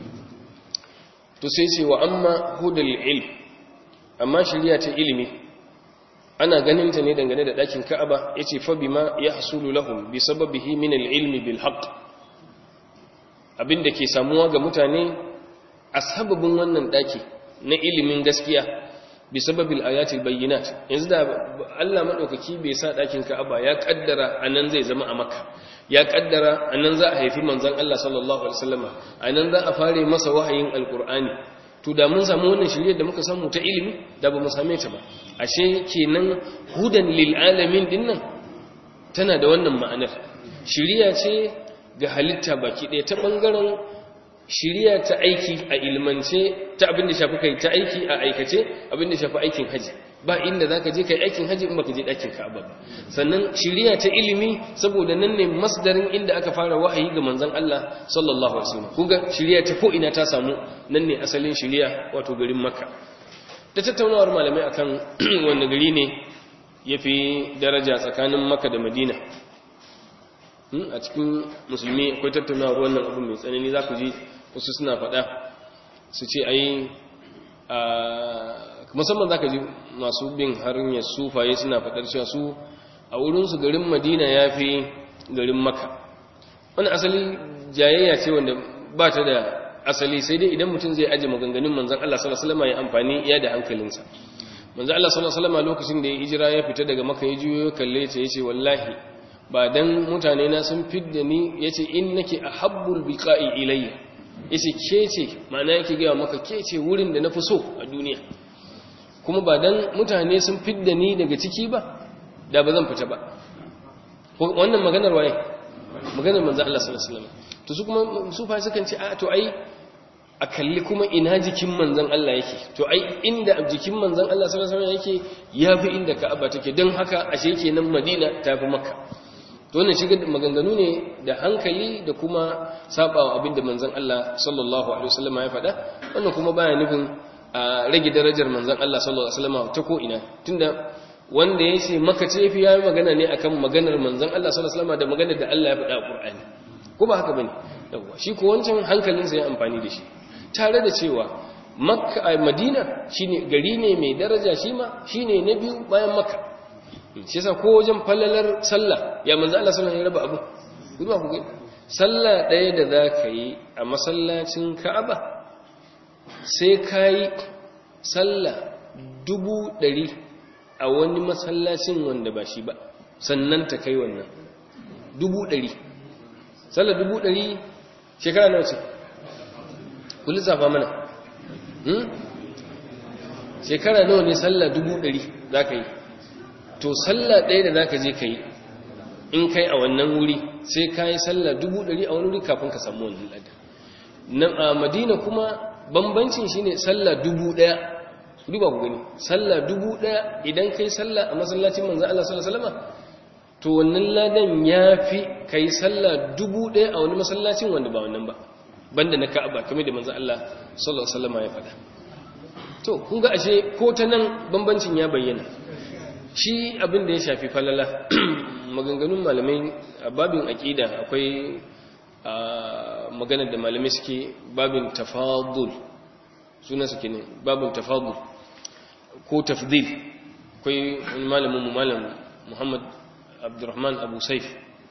to sai ce wa amma hudal ilm amma shari'a ta ilimi ana ganin ta ne dangane da dakin Ka'aba yace fa bima yahsulu lahum bi sababihi min al-ilmi bil haqq abinda ke samuwa ga mutane a sababin wannan daki na ilimin gaskiya bi sababil ayatil bayyinat yanzu da Allah madaukaki bai sa dakin Ka'aba ya kaddara anan zai zama a Makka ya kaddara anan za a haifi manzon Allah sallallahu alaihi wasallama anan za a fare masa wahayin alqur'ani to da mun samu wannan shirye da muka samu ta ilimi da ba mu same ta ba ashe kenan hudan lil alamin dinnan tana da wannan ma'anar shiriya ce ga halitta baki ɗaya ta bangaren shiriya ta aiki a ilmance ta abin da shafi kai ta aiki a aikace abin da shafi aikin haji ba inda zaka je kai aikin haji in baka je dakin Ka'aba ba sannan shiriya ta ilimi saboda nan ne masdarin inda aka fara wahayi ga manzon Allah sallallahu alaihi wasallam kuga shiriya ta ko ina ta samu nan ne asalin shiriya wato garin Makka da tattaunawar malamai akan wanda gari ne yafi daraja tsakanin Makka da Madina a cikin musulmi akwai tattaunawar wannan abu mai tsanani za ku ji wasu suna faɗa su ce ai musamman za ka ji masu bin harin ya sufaye suna faɗar cewa su a wurinsu garin madina ya fi garin maka wani asali jayayya ce wanda ba ta da asali sai dai idan mutum zai aji maganganun manzan Allah sallallahu ya amfani iya da hankalinsa manzan Allah sallallahu lokacin da ya hijira ya fita daga maka ya juyo kalle ta yace wallahi ba dan mutane na sun fidda ni yace in nake ahabbul biqa'i ilayya yace ke ce ma'ana yake gaya maka ke ce wurin da na fi so a duniya kuma ba dan mutane sun fidda ni daga ciki ba da ba zan fita ba wannan maganar waye maganar manzo Allah sallallahu alaihi wasallam to su kuma su fa sukan ce a to ai a kalli kuma ina jikin manzon Allah yake to ai inda jikin manzon Allah sallallahu alaihi wasallam yake yafi inda Ka'aba take don haka ashe kenan Madina tafi Makka to wannan shiga maganganu ne da hankali da kuma sabawa abinda manzon Allah sallallahu alaihi wasallam ya faɗa wannan kuma baya nufin a rage darajar manzon Allah sallallahu alaihi wasallam ta ko ina tunda wanda ya ce maka ce fi yayi magana ne akan maganar manzon Allah sallallahu alaihi wasallam da maganar da Allah ya faɗa a Qur'ani ko ba haka bane yawa shi ko wancan hankalinsa ya amfani da shi tare da cewa Makka a Madina shine gari ne mai daraja shi ma shine na biyu bayan Makka shi yasa ko wajen fallalar sallah ya manzo Allah sallallahu alaihi wasallam ya raba abu kuma ku gani sallah ɗaya da za ka yi a masallacin Ka'aba sai ka yi sallah dubu ɗari a wani masallacin wanda ba shi ba sannan ta kai wannan dubu ɗari sallah dubu ɗari shekara nawa ce ku lissafa mana shekara nawa ne sallah dubu ɗari za ka yi to sallah ɗaya da za ka je ka yi in kai a wannan wuri sai ka yi sallah dubu ɗari a wani wuri kafin ka samu wannan lada nan a madina kuma bambancin shine sallah dubu ɗaya duba ku gani sallah dubu ɗaya idan kai sallah a masallacin manzan Allah sallallahu alaihi wasallam to wannan ladan ya fi kai sallah dubu ɗaya a wani masallacin wanda ba wannan ba banda na ka'aba kamar da manzan Allah sallallahu alaihi wasallam ya faɗa to kun ga ashe ko ta nan bambancin ya bayyana shi abin da ya shafi falala maganganun malamai a babin aƙida akwai maganar da malamai suke babin tafadul suna suke ne babin tafadul ko tafdil akwai wani malamin mu malam muhammad abdurrahman abu saif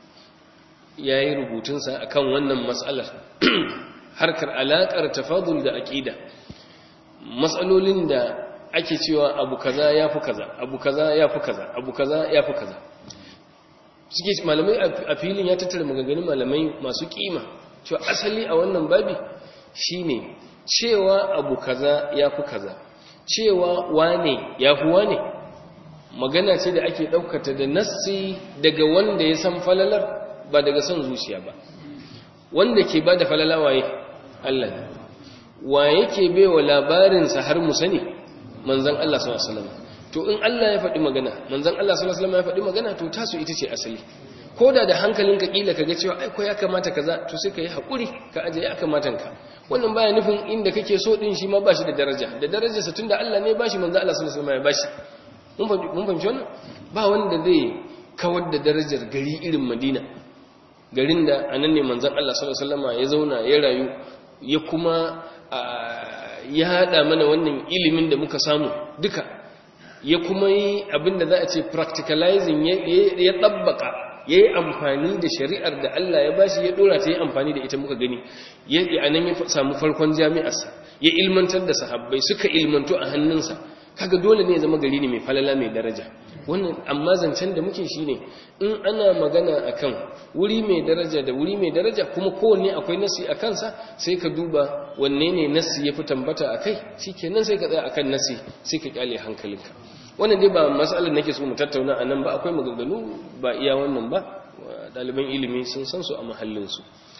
ya yi rubutunsa a kan wannan matsalar harkar alaƙar tafadul da aƙida matsalolin da ake cewa abu kaza ya fi kaza abu kaza ya fi kaza abu kaza ya fi kaza suke malamai a filin ya tattara maganganun malamai masu kima cewa asali a wannan babi shine cewa abu kaza ya fi kaza cewa wane ya fi wane magana ce da ake ɗaukata da nassi daga wanda ya san falalar ba daga son zuciya ba wanda ke ba da falala waye Allah ne wa yake baiwa labarinsa har mu sani manzan Allah sallallahu alaihi wasallam to in Allah ya faɗi magana manzan Allah sallallahu alaihi wasallam ya faɗi magana to tasu ita ce asali ko da da hankalinka kila kaga cewa ai ko ya kamata kaza to sai ka yi hakuri ka aje ya kamata ka wannan baya nufin inda kake so din shi ma ba shi da daraja da darajarsa tunda Allah ne ba shi manzan Allah sallallahu alaihi wasallam ya bashi mun fahimci wannan ba wanda zai kawar da darajar gari irin Madina garin da anan ne manzan Allah sallallahu alaihi wasallam ya zauna ya rayu ya kuma ya hada mana wannan ilimin da muka samu duka ya kuma yi abinda za a ce practicalizing ya tabbaka ya yi amfani da shari'ar da Allah ya bashi ya dora ta yi amfani da ita muka gani ya anan ya samu farkon jami'arsa ya ilmantar da sahabbai suka ilmantu a hannunsa kaga dole ne ya zama gari ne mai falala mai daraja wannan amma zancen da muke shine in ana magana akan wuri mai daraja da wuri mai daraja kuma kowanne akwai nasi a kansa sai ka duba wanne ne nasi ya fi tambata a kai shikenan sai ka tsaya akan nasi sai ka kyale hankalinka wannan dai ba matsalar nake so mu tattauna a nan ba akwai maganganu ba iya wannan ba ɗaliban ilimi sun san su a mahallinsu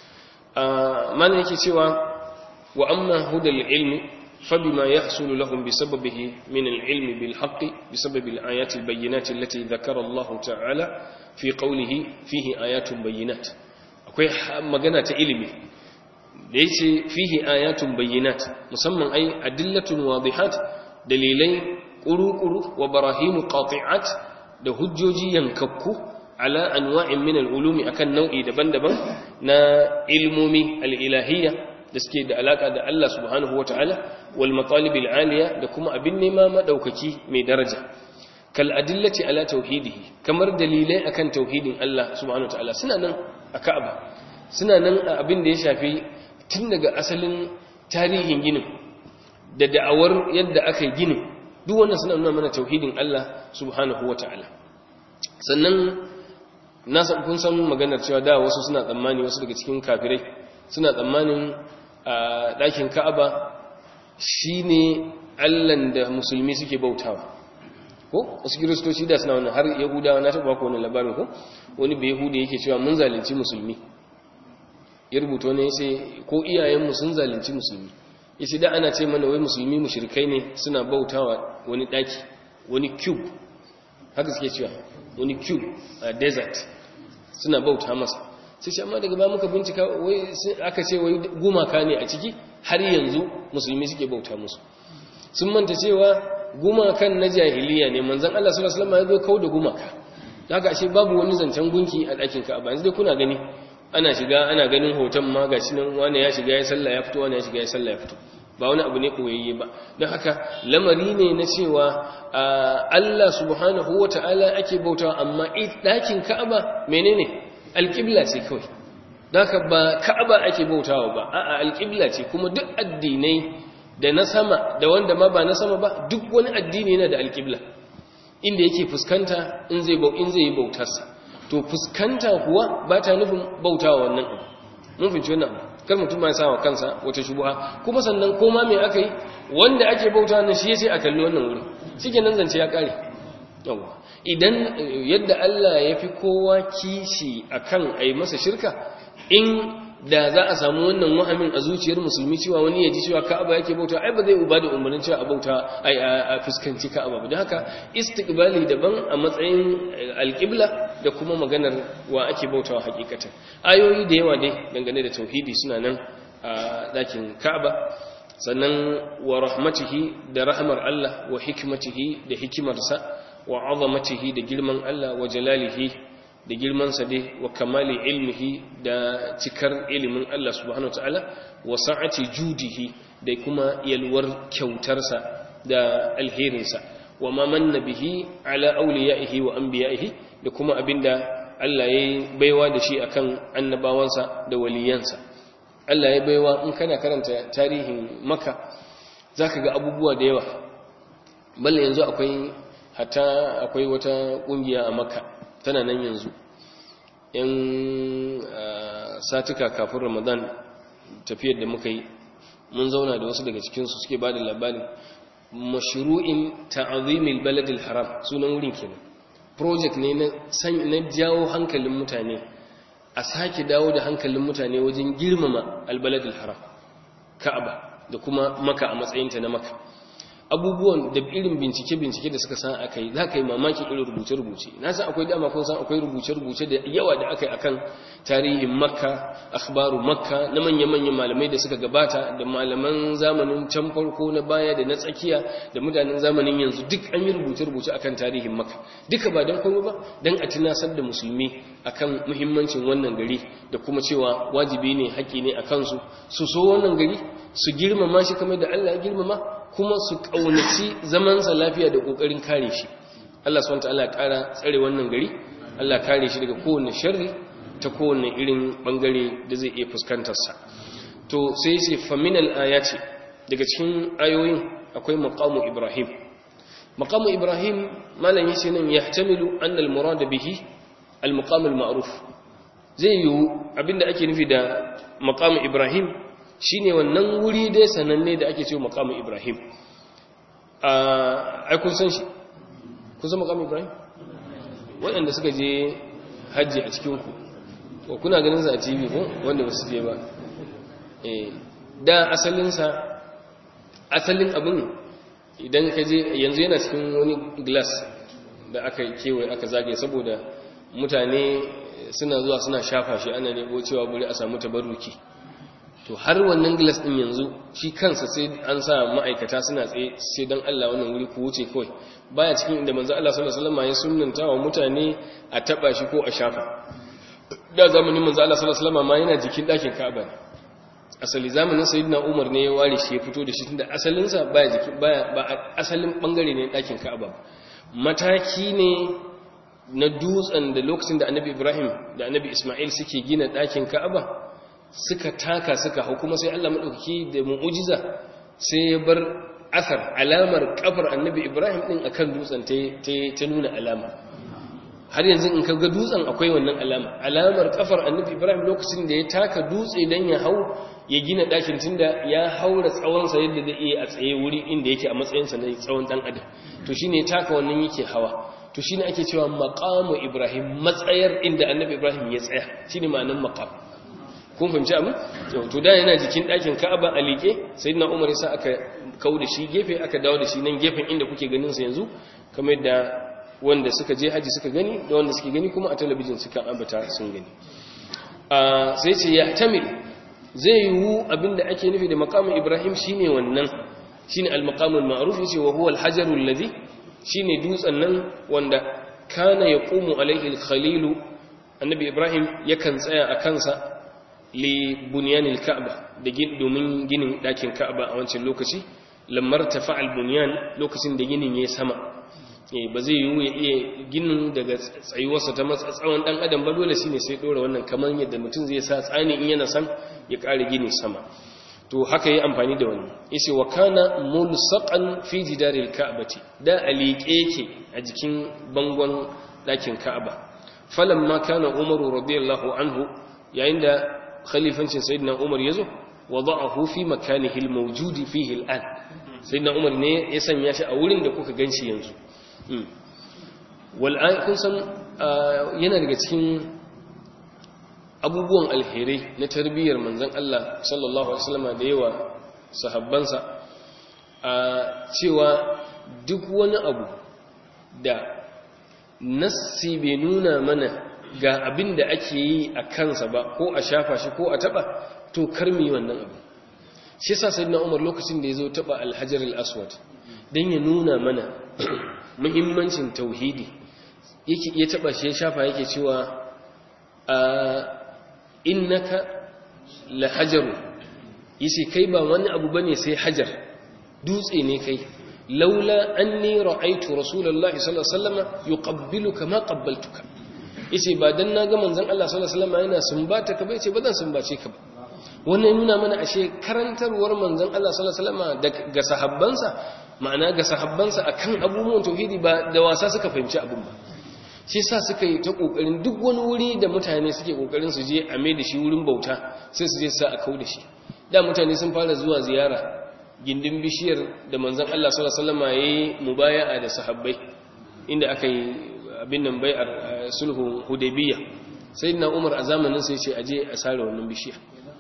mana yake cewa wa amma hudal ilmi فبما يحصل لهم بسببه من العلم بالحق بسبب الآيات البينات التي ذكر الله تعالى في قوله فيه آيات بينات akwai magana ta ilimi da yace fihi ayatun bayyinat musamman ai adillatun wadihat dalilai quru-quru wa barahimu qati'at da hujjoji yankakku ala anwa'in min al-ulumi akan nau'i daban-daban na ilmomi al-ilahiyya da suke da alaka da Allah subhanahu wa ta'ala wal matalib aliya da kuma abin nema madaukaki mai daraja kal adillati ala tauhidihi kamar dalilai akan tauhidin Allah subhanahu wa ta'ala suna nan a Ka'aba suna nan a abin da ya shafi tun daga asalin tarihin ginin da da'awar yadda aka yi ginin duk wannan suna nuna mana tauhidin Allah subhanahu wa ta'ala sannan na san kun san maganar cewa da wasu suna tsammani wasu daga cikin kafirai suna tsammanin a ɗakin ka'aba shi ne allan da musulmi suke bautawa ko wasu kiristoci da suna wannan har yahudawa na taɓa ko wani labarin ko wani bai yahuda yake cewa mun zalunci musulmi ya rubuta wani yace ko iyayenmu sun zalunci musulmi yace da ana ce mana wai musulmi mushrikai ne suna bautawa wani ɗaki wani cube haka suke cewa wani cube a desert suna bauta masa sai shi amma daga ba muka bincika wai aka ce wai gumaka ne a ciki har yanzu musulmi suke bauta musu sun manta cewa gumakan na jahiliya ne manzon Allah sallallahu alaihi wasallam ya zo kawo da gumaka haka ashe babu wani zancen gunki a ɗakin Ka'aba yanzu dai kuna gani ana shiga ana ganin hoton ma gashi nan wani ya shiga ya sallah ya fito wani ya shiga ya sallah ya fito ba wani abu ne koyayye ba don haka lamari ne na cewa Allah subhanahu wata'ala ake bautawa amma ɗakin Ka'aba menene alƙibla ce kawai daga ba ka'aba ake bautawa ba a'a alƙibla ce kuma duk addinai da na sama da wanda ma ba na sama ba duk wani addini yana da alƙibla inda yake fuskanta in zai in zai yi bautarsa to fuskanta kuwa ba ta nufin bautawa wannan abu mun finci wannan abu kar mutum ma ya sa wa kansa wata shubuha kuma sannan koma me aka yi wanda ake bautawa nan shi yace a kalli wannan wurin shikenan zance ya kare yawa idan yadda Allah ya fi kowa kishi akan a yi masa shirka in da za a samu wannan wahamin a zuciyar musulmi cewa wani ya ji cewa ka'aba yake bauta ai ba zai uba da umarnin cewa a bauta a fuskanci ka'aba ba don haka istiqbali daban a matsayin alƙibla da kuma maganar wa ake bautawa hakikatan ayoyi da yawa dai dangane da tauhidi suna nan a ɗakin ka'aba sannan wa rahmatihi da rahmar Allah wa hikmatihi da hikimarsa wa azamatihi da girman Allah wa jalalihi da girmansa dai wa kamali ilmihi da cikar ilimin Allah subhanahu wa ta'ala wa sa'ati judihi da kuma yalwar kyautarsa da alherinsa wa ma manna bihi ala awliyaihi wa anbiya'ihi da kuma abinda Allah ya baiwa da shi akan annabawansa da waliyansa Allah ya baiwa in kana karanta tarihin Makka zaka ga abubuwa da yawa balle yanzu akwai hatta akwai wata kungiya a Makka tana nan yanzu yan satuka kafin Ramadan tafiyar da muka yi mun zauna da wasu daga cikinsu suke ba da labarin mashru'in ta'azimil baladil haram sunan wurin kenan project ne na san na jawo hankalin mutane a sake dawo da hankalin mutane wajen girmama albaladil haram ka'aba da kuma maka a matsayinta na maka abubuwan da irin bincike-bincike da suka san aka yi za ka yi mamakin irin rubuce-rubuce na san akwai dama kun san akwai rubuce-rubuce da yawa da aka yi akan tarihin makka akhbaru makka na manya-manyan malamai da suka gabata da malaman zamanin can farko na baya da na tsakiya da mutanen zamanin yanzu duk an yi rubuce-rubuce akan tarihin makka duka ba don komai ba don a tunasar da musulmi akan muhimmancin wannan gari da kuma cewa wajibi ne haƙƙi ne a kansu su so wannan gari su girmama shi kamar da Allah ya girmama kuma su ƙaunaci zamansa lafiya da ƙoƙarin kare shi Allah subhanahu wataala ƙara tsare wannan gari Allah kare shi daga kowane sharri ta kowane irin bangare da zai iya fuskantar sa to sai sai faminal ayati daga cikin ayoyin akwai maqamu ibrahim maqamu ibrahim malan yace nan yahtamilu anna al murad bihi al maqam al ma'ruf zai yiwu abinda ake nufi da maqamu ibrahim shine wannan wuri dai sananne da ake cewa maqamu ibrahim ai kun san shi kun san maqamu ibrahim waɗanda suka je hajji a cikin ku ko kuna ganin sa a TV ko wanda ba su je ba eh da asalin sa asalin abin idan ka je yanzu yana cikin wani glass da aka kewaye aka zagaye saboda mutane suna zuwa suna shafa shi ana nebo cewa buri a samu tabarruki to har wannan glass din yanzu shi kansa sai an sa ma'aikata suna tsaye sai dan Allah wannan wuri ku wuce kawai baya cikin inda manzo Allah sallallahu alaihi wasallam ya sunnanta wa mutane a taba shi ko a shafa da zamanin manzo Allah sallallahu alaihi wasallam ma yana jikin dakin Ka'aba ne asali zamanin sayyidina Umar ne ya ware shi ya fito da shi tunda asalin sa baya jiki baya ba asalin bangare ne dakin Ka'aba mataki ne na dutsen da lokacin da Annabi Ibrahim da Annabi Isma'il suke gina dakin Ka'aba suka taka suka hau kuma sai Allah maɗaukaki da mu'ujiza sai ya bar asar alamar kafar annabi ibrahim ɗin akan dutsen ta nuna alama har yanzu in ka ga dutsen akwai wannan alama alamar kafar annabi ibrahim lokacin da ya taka dutse don ya hau ya gina ɗakin tunda ya haura tsawonsa yadda zai iya a tsaye wuri inda yake a matsayinsa na tsawon ɗan adam to shine ya taka wannan yake hawa to shine ake cewa maqamu ibrahim matsayar inda annabi ibrahim ya tsaya shine ma'anar maqam kun fahimci abin to da yana jikin ɗakin ka'aba a liƙe sai na umar yasa aka kau da shi gefe aka dawo da shi nan gefen inda kuke ganin sa yanzu kamar da wanda suka je haji suka gani da wanda suke gani kuma a talabijin suka ambata sun gani sai ce ya tamil zai yiwu abinda ake nufi da maqamin ibrahim shine wannan shine al-maqamul ma'ruf yace wa huwa al-hajarul ladhi shine dutsen nan wanda kana yaqumu alaihi al-khalilu annabi ibrahim yakan tsaya a kansa li bunyanil ka'ba da domin ginin dakin ka'aba a wancan lokaci lamar tafa'al bunyan lokacin da ginin yayi sama eh ba zai yiwu ya iya ginin daga tsayuwarsa ta matsatsawan dan adam ba dole shine sai dora wannan kamar yadda mutum zai sa tsani in yana san ya kare gini sama to haka yi amfani da wannan yace wa kana mulsaqan fi jidaril ka'bati da alike yake a jikin bangon dakin ka'aba falamma kana umaru radiyallahu anhu yayin da khalifancin sayyidina Umar yazo wada'ahu fi makanihi al-mawjud fihi al-an sayyidina Umar ne ya sanya shi a wurin da kuka ganshi yanzu wal an kun san yana daga cikin abubuwan alherai na tarbiyyar manzon Allah sallallahu alaihi wasallam da yawa sahabbansa a cewa duk wani abu da nassi bai nuna mana ga abin da ake yi a kansa ba ko a shafa shi ko a taba to karmi wannan abu shi sa sayyidina Umar lokacin da yazo taba al-Hajar al-Aswad dan ya nuna mana muhimmancin tauhidi yake ya taba shi ya shafa yake cewa a innaka la hajaru yace kai ba wani abu bane sai hajar dutse ne kai laula anni ra'aytu rasulullahi sallallahu alaihi wasallam yuqabbiluka ma qabbaltuka yace ba dan naga manzon Allah sallallahu alaihi wasallam yana sumbata ka ba yace ba zan sumbace ka ba wannan nuna mana ashe karantarwar manzon Allah sallallahu alaihi wasallam ga sahabbansa ma'ana ga sahabbansa akan abubuwan tauhidi ba da wasa suka fahimci abun ba shi sa suka yi ta kokarin duk wani wuri da mutane suke kokarin su je a mai da shi wurin bauta sai su je sa a kau da shi da mutane sun fara zuwa ziyara gindin bishiyar da manzon Allah sallallahu alaihi wasallam yayi mubaya'a da sahabbai inda aka yi abin nan bai'ar sulhu hudaybiyya sayyidina Umar a zamanin sai ce aje a sare wannan bishiya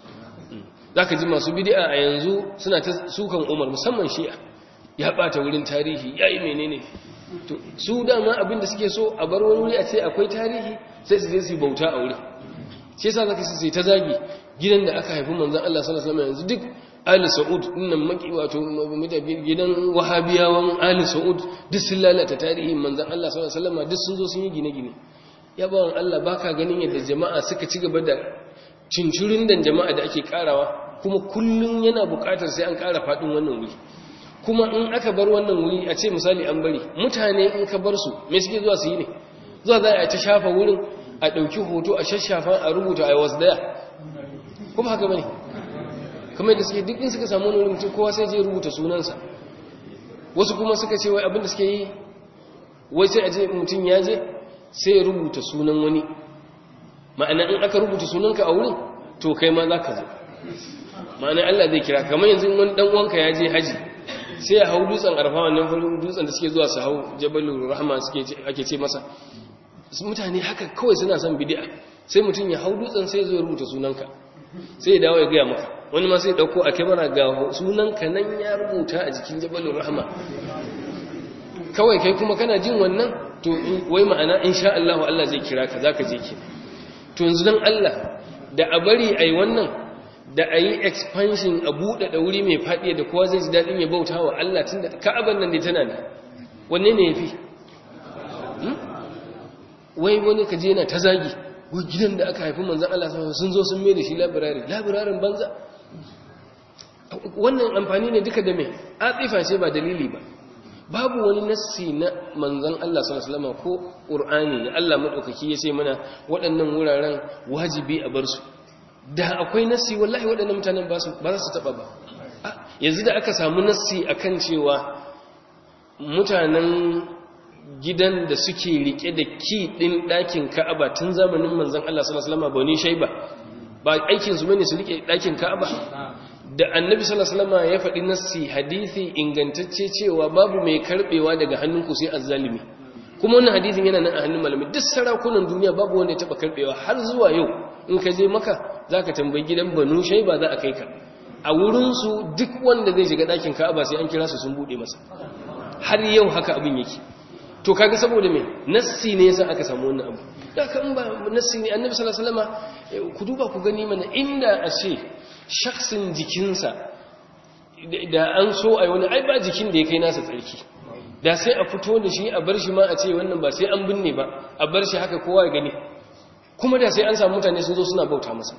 zaka ji masu bid'a a yanzu suna ta sukan Umar musamman Shi'a ya bata wurin tarihi yayi menene to su dama abin da suke so a bar wani wuri a ce akwai tarihi sai su je su bauta a wuri shi yasa zaka sai ta zagi gidan da aka haifi manzon Allah sallallahu alaihi wasallam yanzu duk Ali Saud dinnan maki wato gidan Wahabiyawan Ali Saud duk sun lalata tarihin manzon Allah sallallahu alaihi wasallam duk sun zo sun yi gine-gine ya bawon Allah baka ganin yadda jama'a suka ci gaba da cincirin dan jama'a da ake karawa kuma kullun yana buƙatar sai an ƙara faɗin wannan wuri kuma in aka bar wannan wuri a ce misali an bari mutane in ka bar su me suke zuwa su yi ne zuwa za a ta shafa wurin a ɗauki hoto a shashafa a rubuta a wasu daya kuma haka bane kamar da suke duk in suka samu wani mutum kowa sai je rubuta sunansa wasu kuma suka ce wai abinda suke yi wai sai a je mutum ya je sai ya rubuta sunan wani ma'ana in aka rubuta sunanka a wurin to kai ma za ka zo ma'ana Allah zai kira kamar yanzu wani dan uwanka ya je haji sai ya hau dutsen arfa wannan farin dutsen da suke zuwa su hau jabalul rahma suke ake ce masa mutane haka kawai suna son bid'a sai mutum ya hau dutsen sai ya zo ya rubuta sunanka sai ya dawo ya gaya maka wani ma sai ya dauko a kyamara ga sunanka nan ya rubuta a jikin jabalul rahma kawai kai kuma kana jin wannan to wai ma'ana insha Allah Allah zai kira ka zaka je ki to yanzu dan Allah da a bari ai wannan da a yi expansion a buɗe da wuri mai faɗi da kowa zai ji daɗin ya bauta wa Allah tun da ka'aban nan ne tana ne wanne ne ya fi wai wani kaje yana ta zagi wai gidan da aka haifi manzan Allah sun zo sun mai da shi labirari labirarin banza wannan amfani ne duka da mai atsifa ce ba dalili ba babu wani nassi na manzan Allah sallallahu ko ƙur'ani da Allah maɗaukaki ya ce mana waɗannan wuraren wajibi a bar su da akwai nassi wallahi waɗannan mutanen ba za su taɓa ba yanzu da aka samu nassi akan cewa mutanen gidan da suke rike da ki ɗin ɗakin ka'aba tun zamanin manzan Allah sallallahu alaihi wasallam bani shaiba ba aikin su bane su rike ɗakin ka'aba da annabi sallallahu alaihi wasallam ya faɗi nassi hadisi ingantacce cewa babu mai karbewa daga hannunku sai azzalimi kuma wannan hadisin yana nan a hannun malamai duk sarakunan duniya babu wanda ya taba karbewa har zuwa yau in ka je maka zaka tambayi gidan banu shaiba za a kai ka a wurin su duk wanda zai shiga ɗakin ka'aba sai an kira su sun bude masa har yau haka abin yake to kaga saboda me nassi ne yasa aka samu wannan abu da kan ba nassi ne annabi sallallahu alaihi wasallam ku duba ku gani mana inda a ce shaksin jikinsa da an so ai wani ai ba jikin da ya kai nasa tsarki da sai a fito da shi a bar shi ma a ce wannan ba sai an binne ba a bar shi haka kowa ya gani kuma da sai an samu mutane sun zo suna bauta masa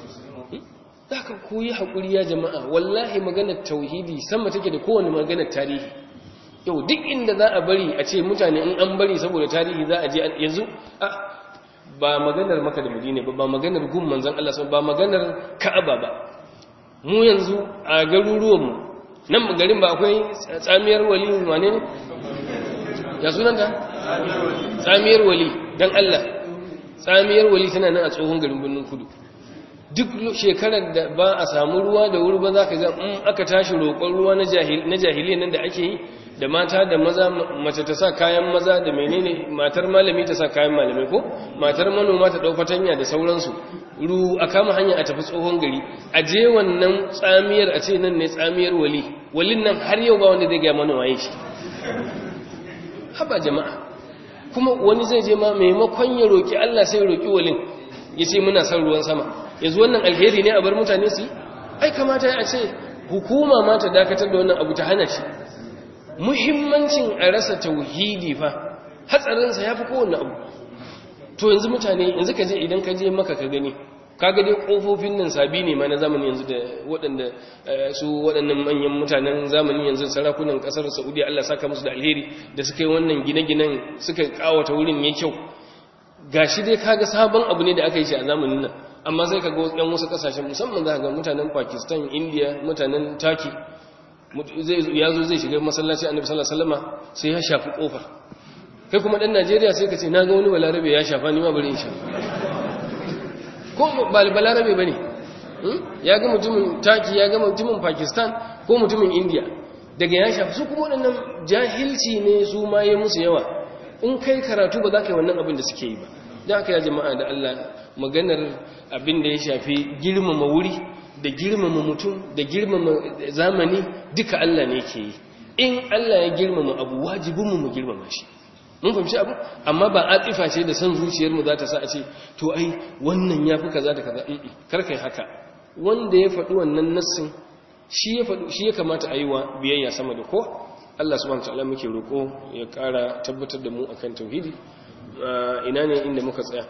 za ka koyi haƙuri ya jama'a wallahi maganar tauhidi sama take da kowane maganar tarihi yau duk inda za a bari a ce mutane in an bari saboda tarihi za a je yanzu a ba maganar maka da madina ba ba maganar gun manzan Allah ba maganar ka'aba ba mu yanzu a garuruwanmu nan garin ba akwai tsamiyar wali wane ne ya sunanta tsamiyar wali don Allah tsamiyar wali tana nan a tsohon garin birnin kudu duk shekarar da ba a samu ruwa da wuri ba za ka ga in aka tashi roƙon ruwa na jahiliya nan da ake yi da mata da maza mace ta sa kayan maza da menene matar malami ta sa kayan malamai ko matar manoma ta ɗau fatanya da sauransu ru a kama hanya a tafi tsohon gari a je wannan tsamiyar a ce nan ne tsamiyar wali walin nan har yau ba wanda zai gaya mana waye shi haba jama'a kuma wani zai je ma maimakon ya roƙi Allah sai roƙi walin ya ce muna son ruwan sama yanzu wannan alheri ne a bar mutane su ai kamata ya ce hukuma ma ta dakatar da wannan abu ta hana shi muhimmancin a rasa tauhidi fa hatsarinsa ya fi kowane abu to yanzu mutane yanzu ka je idan ka je maka ka gani kaga dai kofofin nan sabi ne ma na zamani yanzu da waɗanda su waɗannan manyan mutanen zamani yanzu sarakunan ƙasar Saudiya Allah saka musu da alheri da suka yi wannan gine-ginen suka kawata wurin yayi kyau gashi dai kaga sabon abu ne da aka yi shi a zamanin nan amma sai kaga wasu wasu kasashen musamman za ga mutanen Pakistan India mutanen Turkey zai ya zo zai shiga masallaci Annabi sallallahu alaihi wasallama sai ya shafi kofar kai kuma dan Najeriya sai ka ce na ga wani balarabe ya shafa ni ma bari in shafa ko balarabe ba ne ya ga mutumin taki ya ga mutumin pakistan ko mutumin india daga ya shafi su kuma waɗannan jahilci ne su ma yi musu yawa in kai karatu ba za ka yi wannan abin da suke yi ba da aka yi jama'a da allah maganar abin da ya shafi girmama wuri da girmama mutum da girmama zamani duka allah ne ke yi in allah ya girmama abu wajibinmu mu girmama shi mun fahimci abu amma ba atifa ce da san zuciyarmu za ta sa a ce to ai wannan ya fi kaza da kaza karkai haka wanda ya faɗi wannan nassin shi ya faɗi shi ya kamata a yi wa biyayya sama da ko Allah subhanahu wataala muke roƙo ya ƙara tabbatar da mu akan tauhidi ina ne inda muka tsaya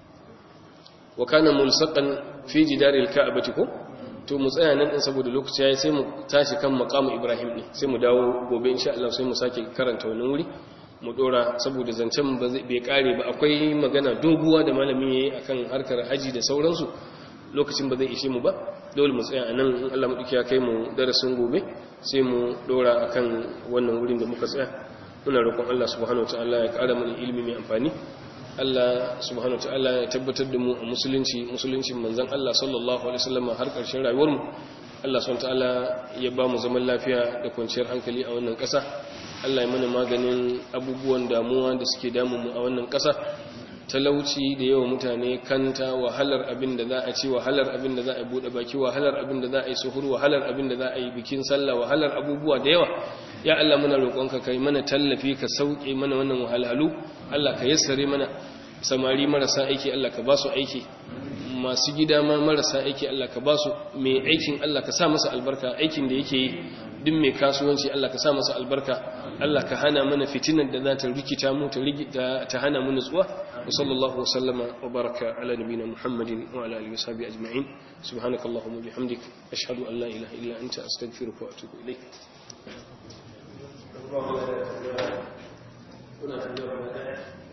wa kana mulsaqan fi jidaril ka'bati ko to mu tsaya nan din saboda lokaci yayi sai mu tashi kan maqamu ibrahim ne sai mu dawo gobe insha Allah sai mu sake karanta wannan wuri mu dora saboda zancen bai kare ba akwai magana doguwa da malami yayi akan harkar haji da sauransu lokacin ba zai ishe mu ba dole mu tsaya anan in Allah madauki ya kai mu darasin gobe sai mu dora akan wannan wurin da muka tsaya muna roƙon Allah subhanahu wataala ya ƙara mana ilimi mai amfani Allah subhanahu wataala ya tabbatar da mu a musulunci musuluncin manzon Allah sallallahu alaihi wasallam har ƙarshen rayuwar mu Allah subhanahu wataala ya ba mu zaman lafiya da kwanciyar hankali a wannan ƙasa Allah ya mana maganin abubuwan damuwa da suke damunmu a wannan ƙasa talauci da yawa mutane kanta wahalar abin da za a ci wahalar abin da za a buɗe baki wahalar abin da za a yi suhur wahalar abin da za a yi bikin sallah wahalar abubuwa da yawa ya Allah muna roƙonka kai mana tallafi ka sauke mana wannan wahalhalu Allah ka yassare mana samari marasa aiki Allah ka ba su aiki masu gida ma marasa aiki Allah ka ba su mai aikin Allah ka sa masa albarka aikin da yake yi duk mai kasuwanci Allah ka sa masa albarka Allah ka hana mana fitinar da za ta rikita mu ta ta hana mu nutsuwa wa sallallahu wasallama wa baraka ala nabina muhammadin wa ala alihi washabi ajma'in subhanakallahumma bihamdik ashhadu an la ilaha illa anta astaghfiruka wa atubu ilayk kuna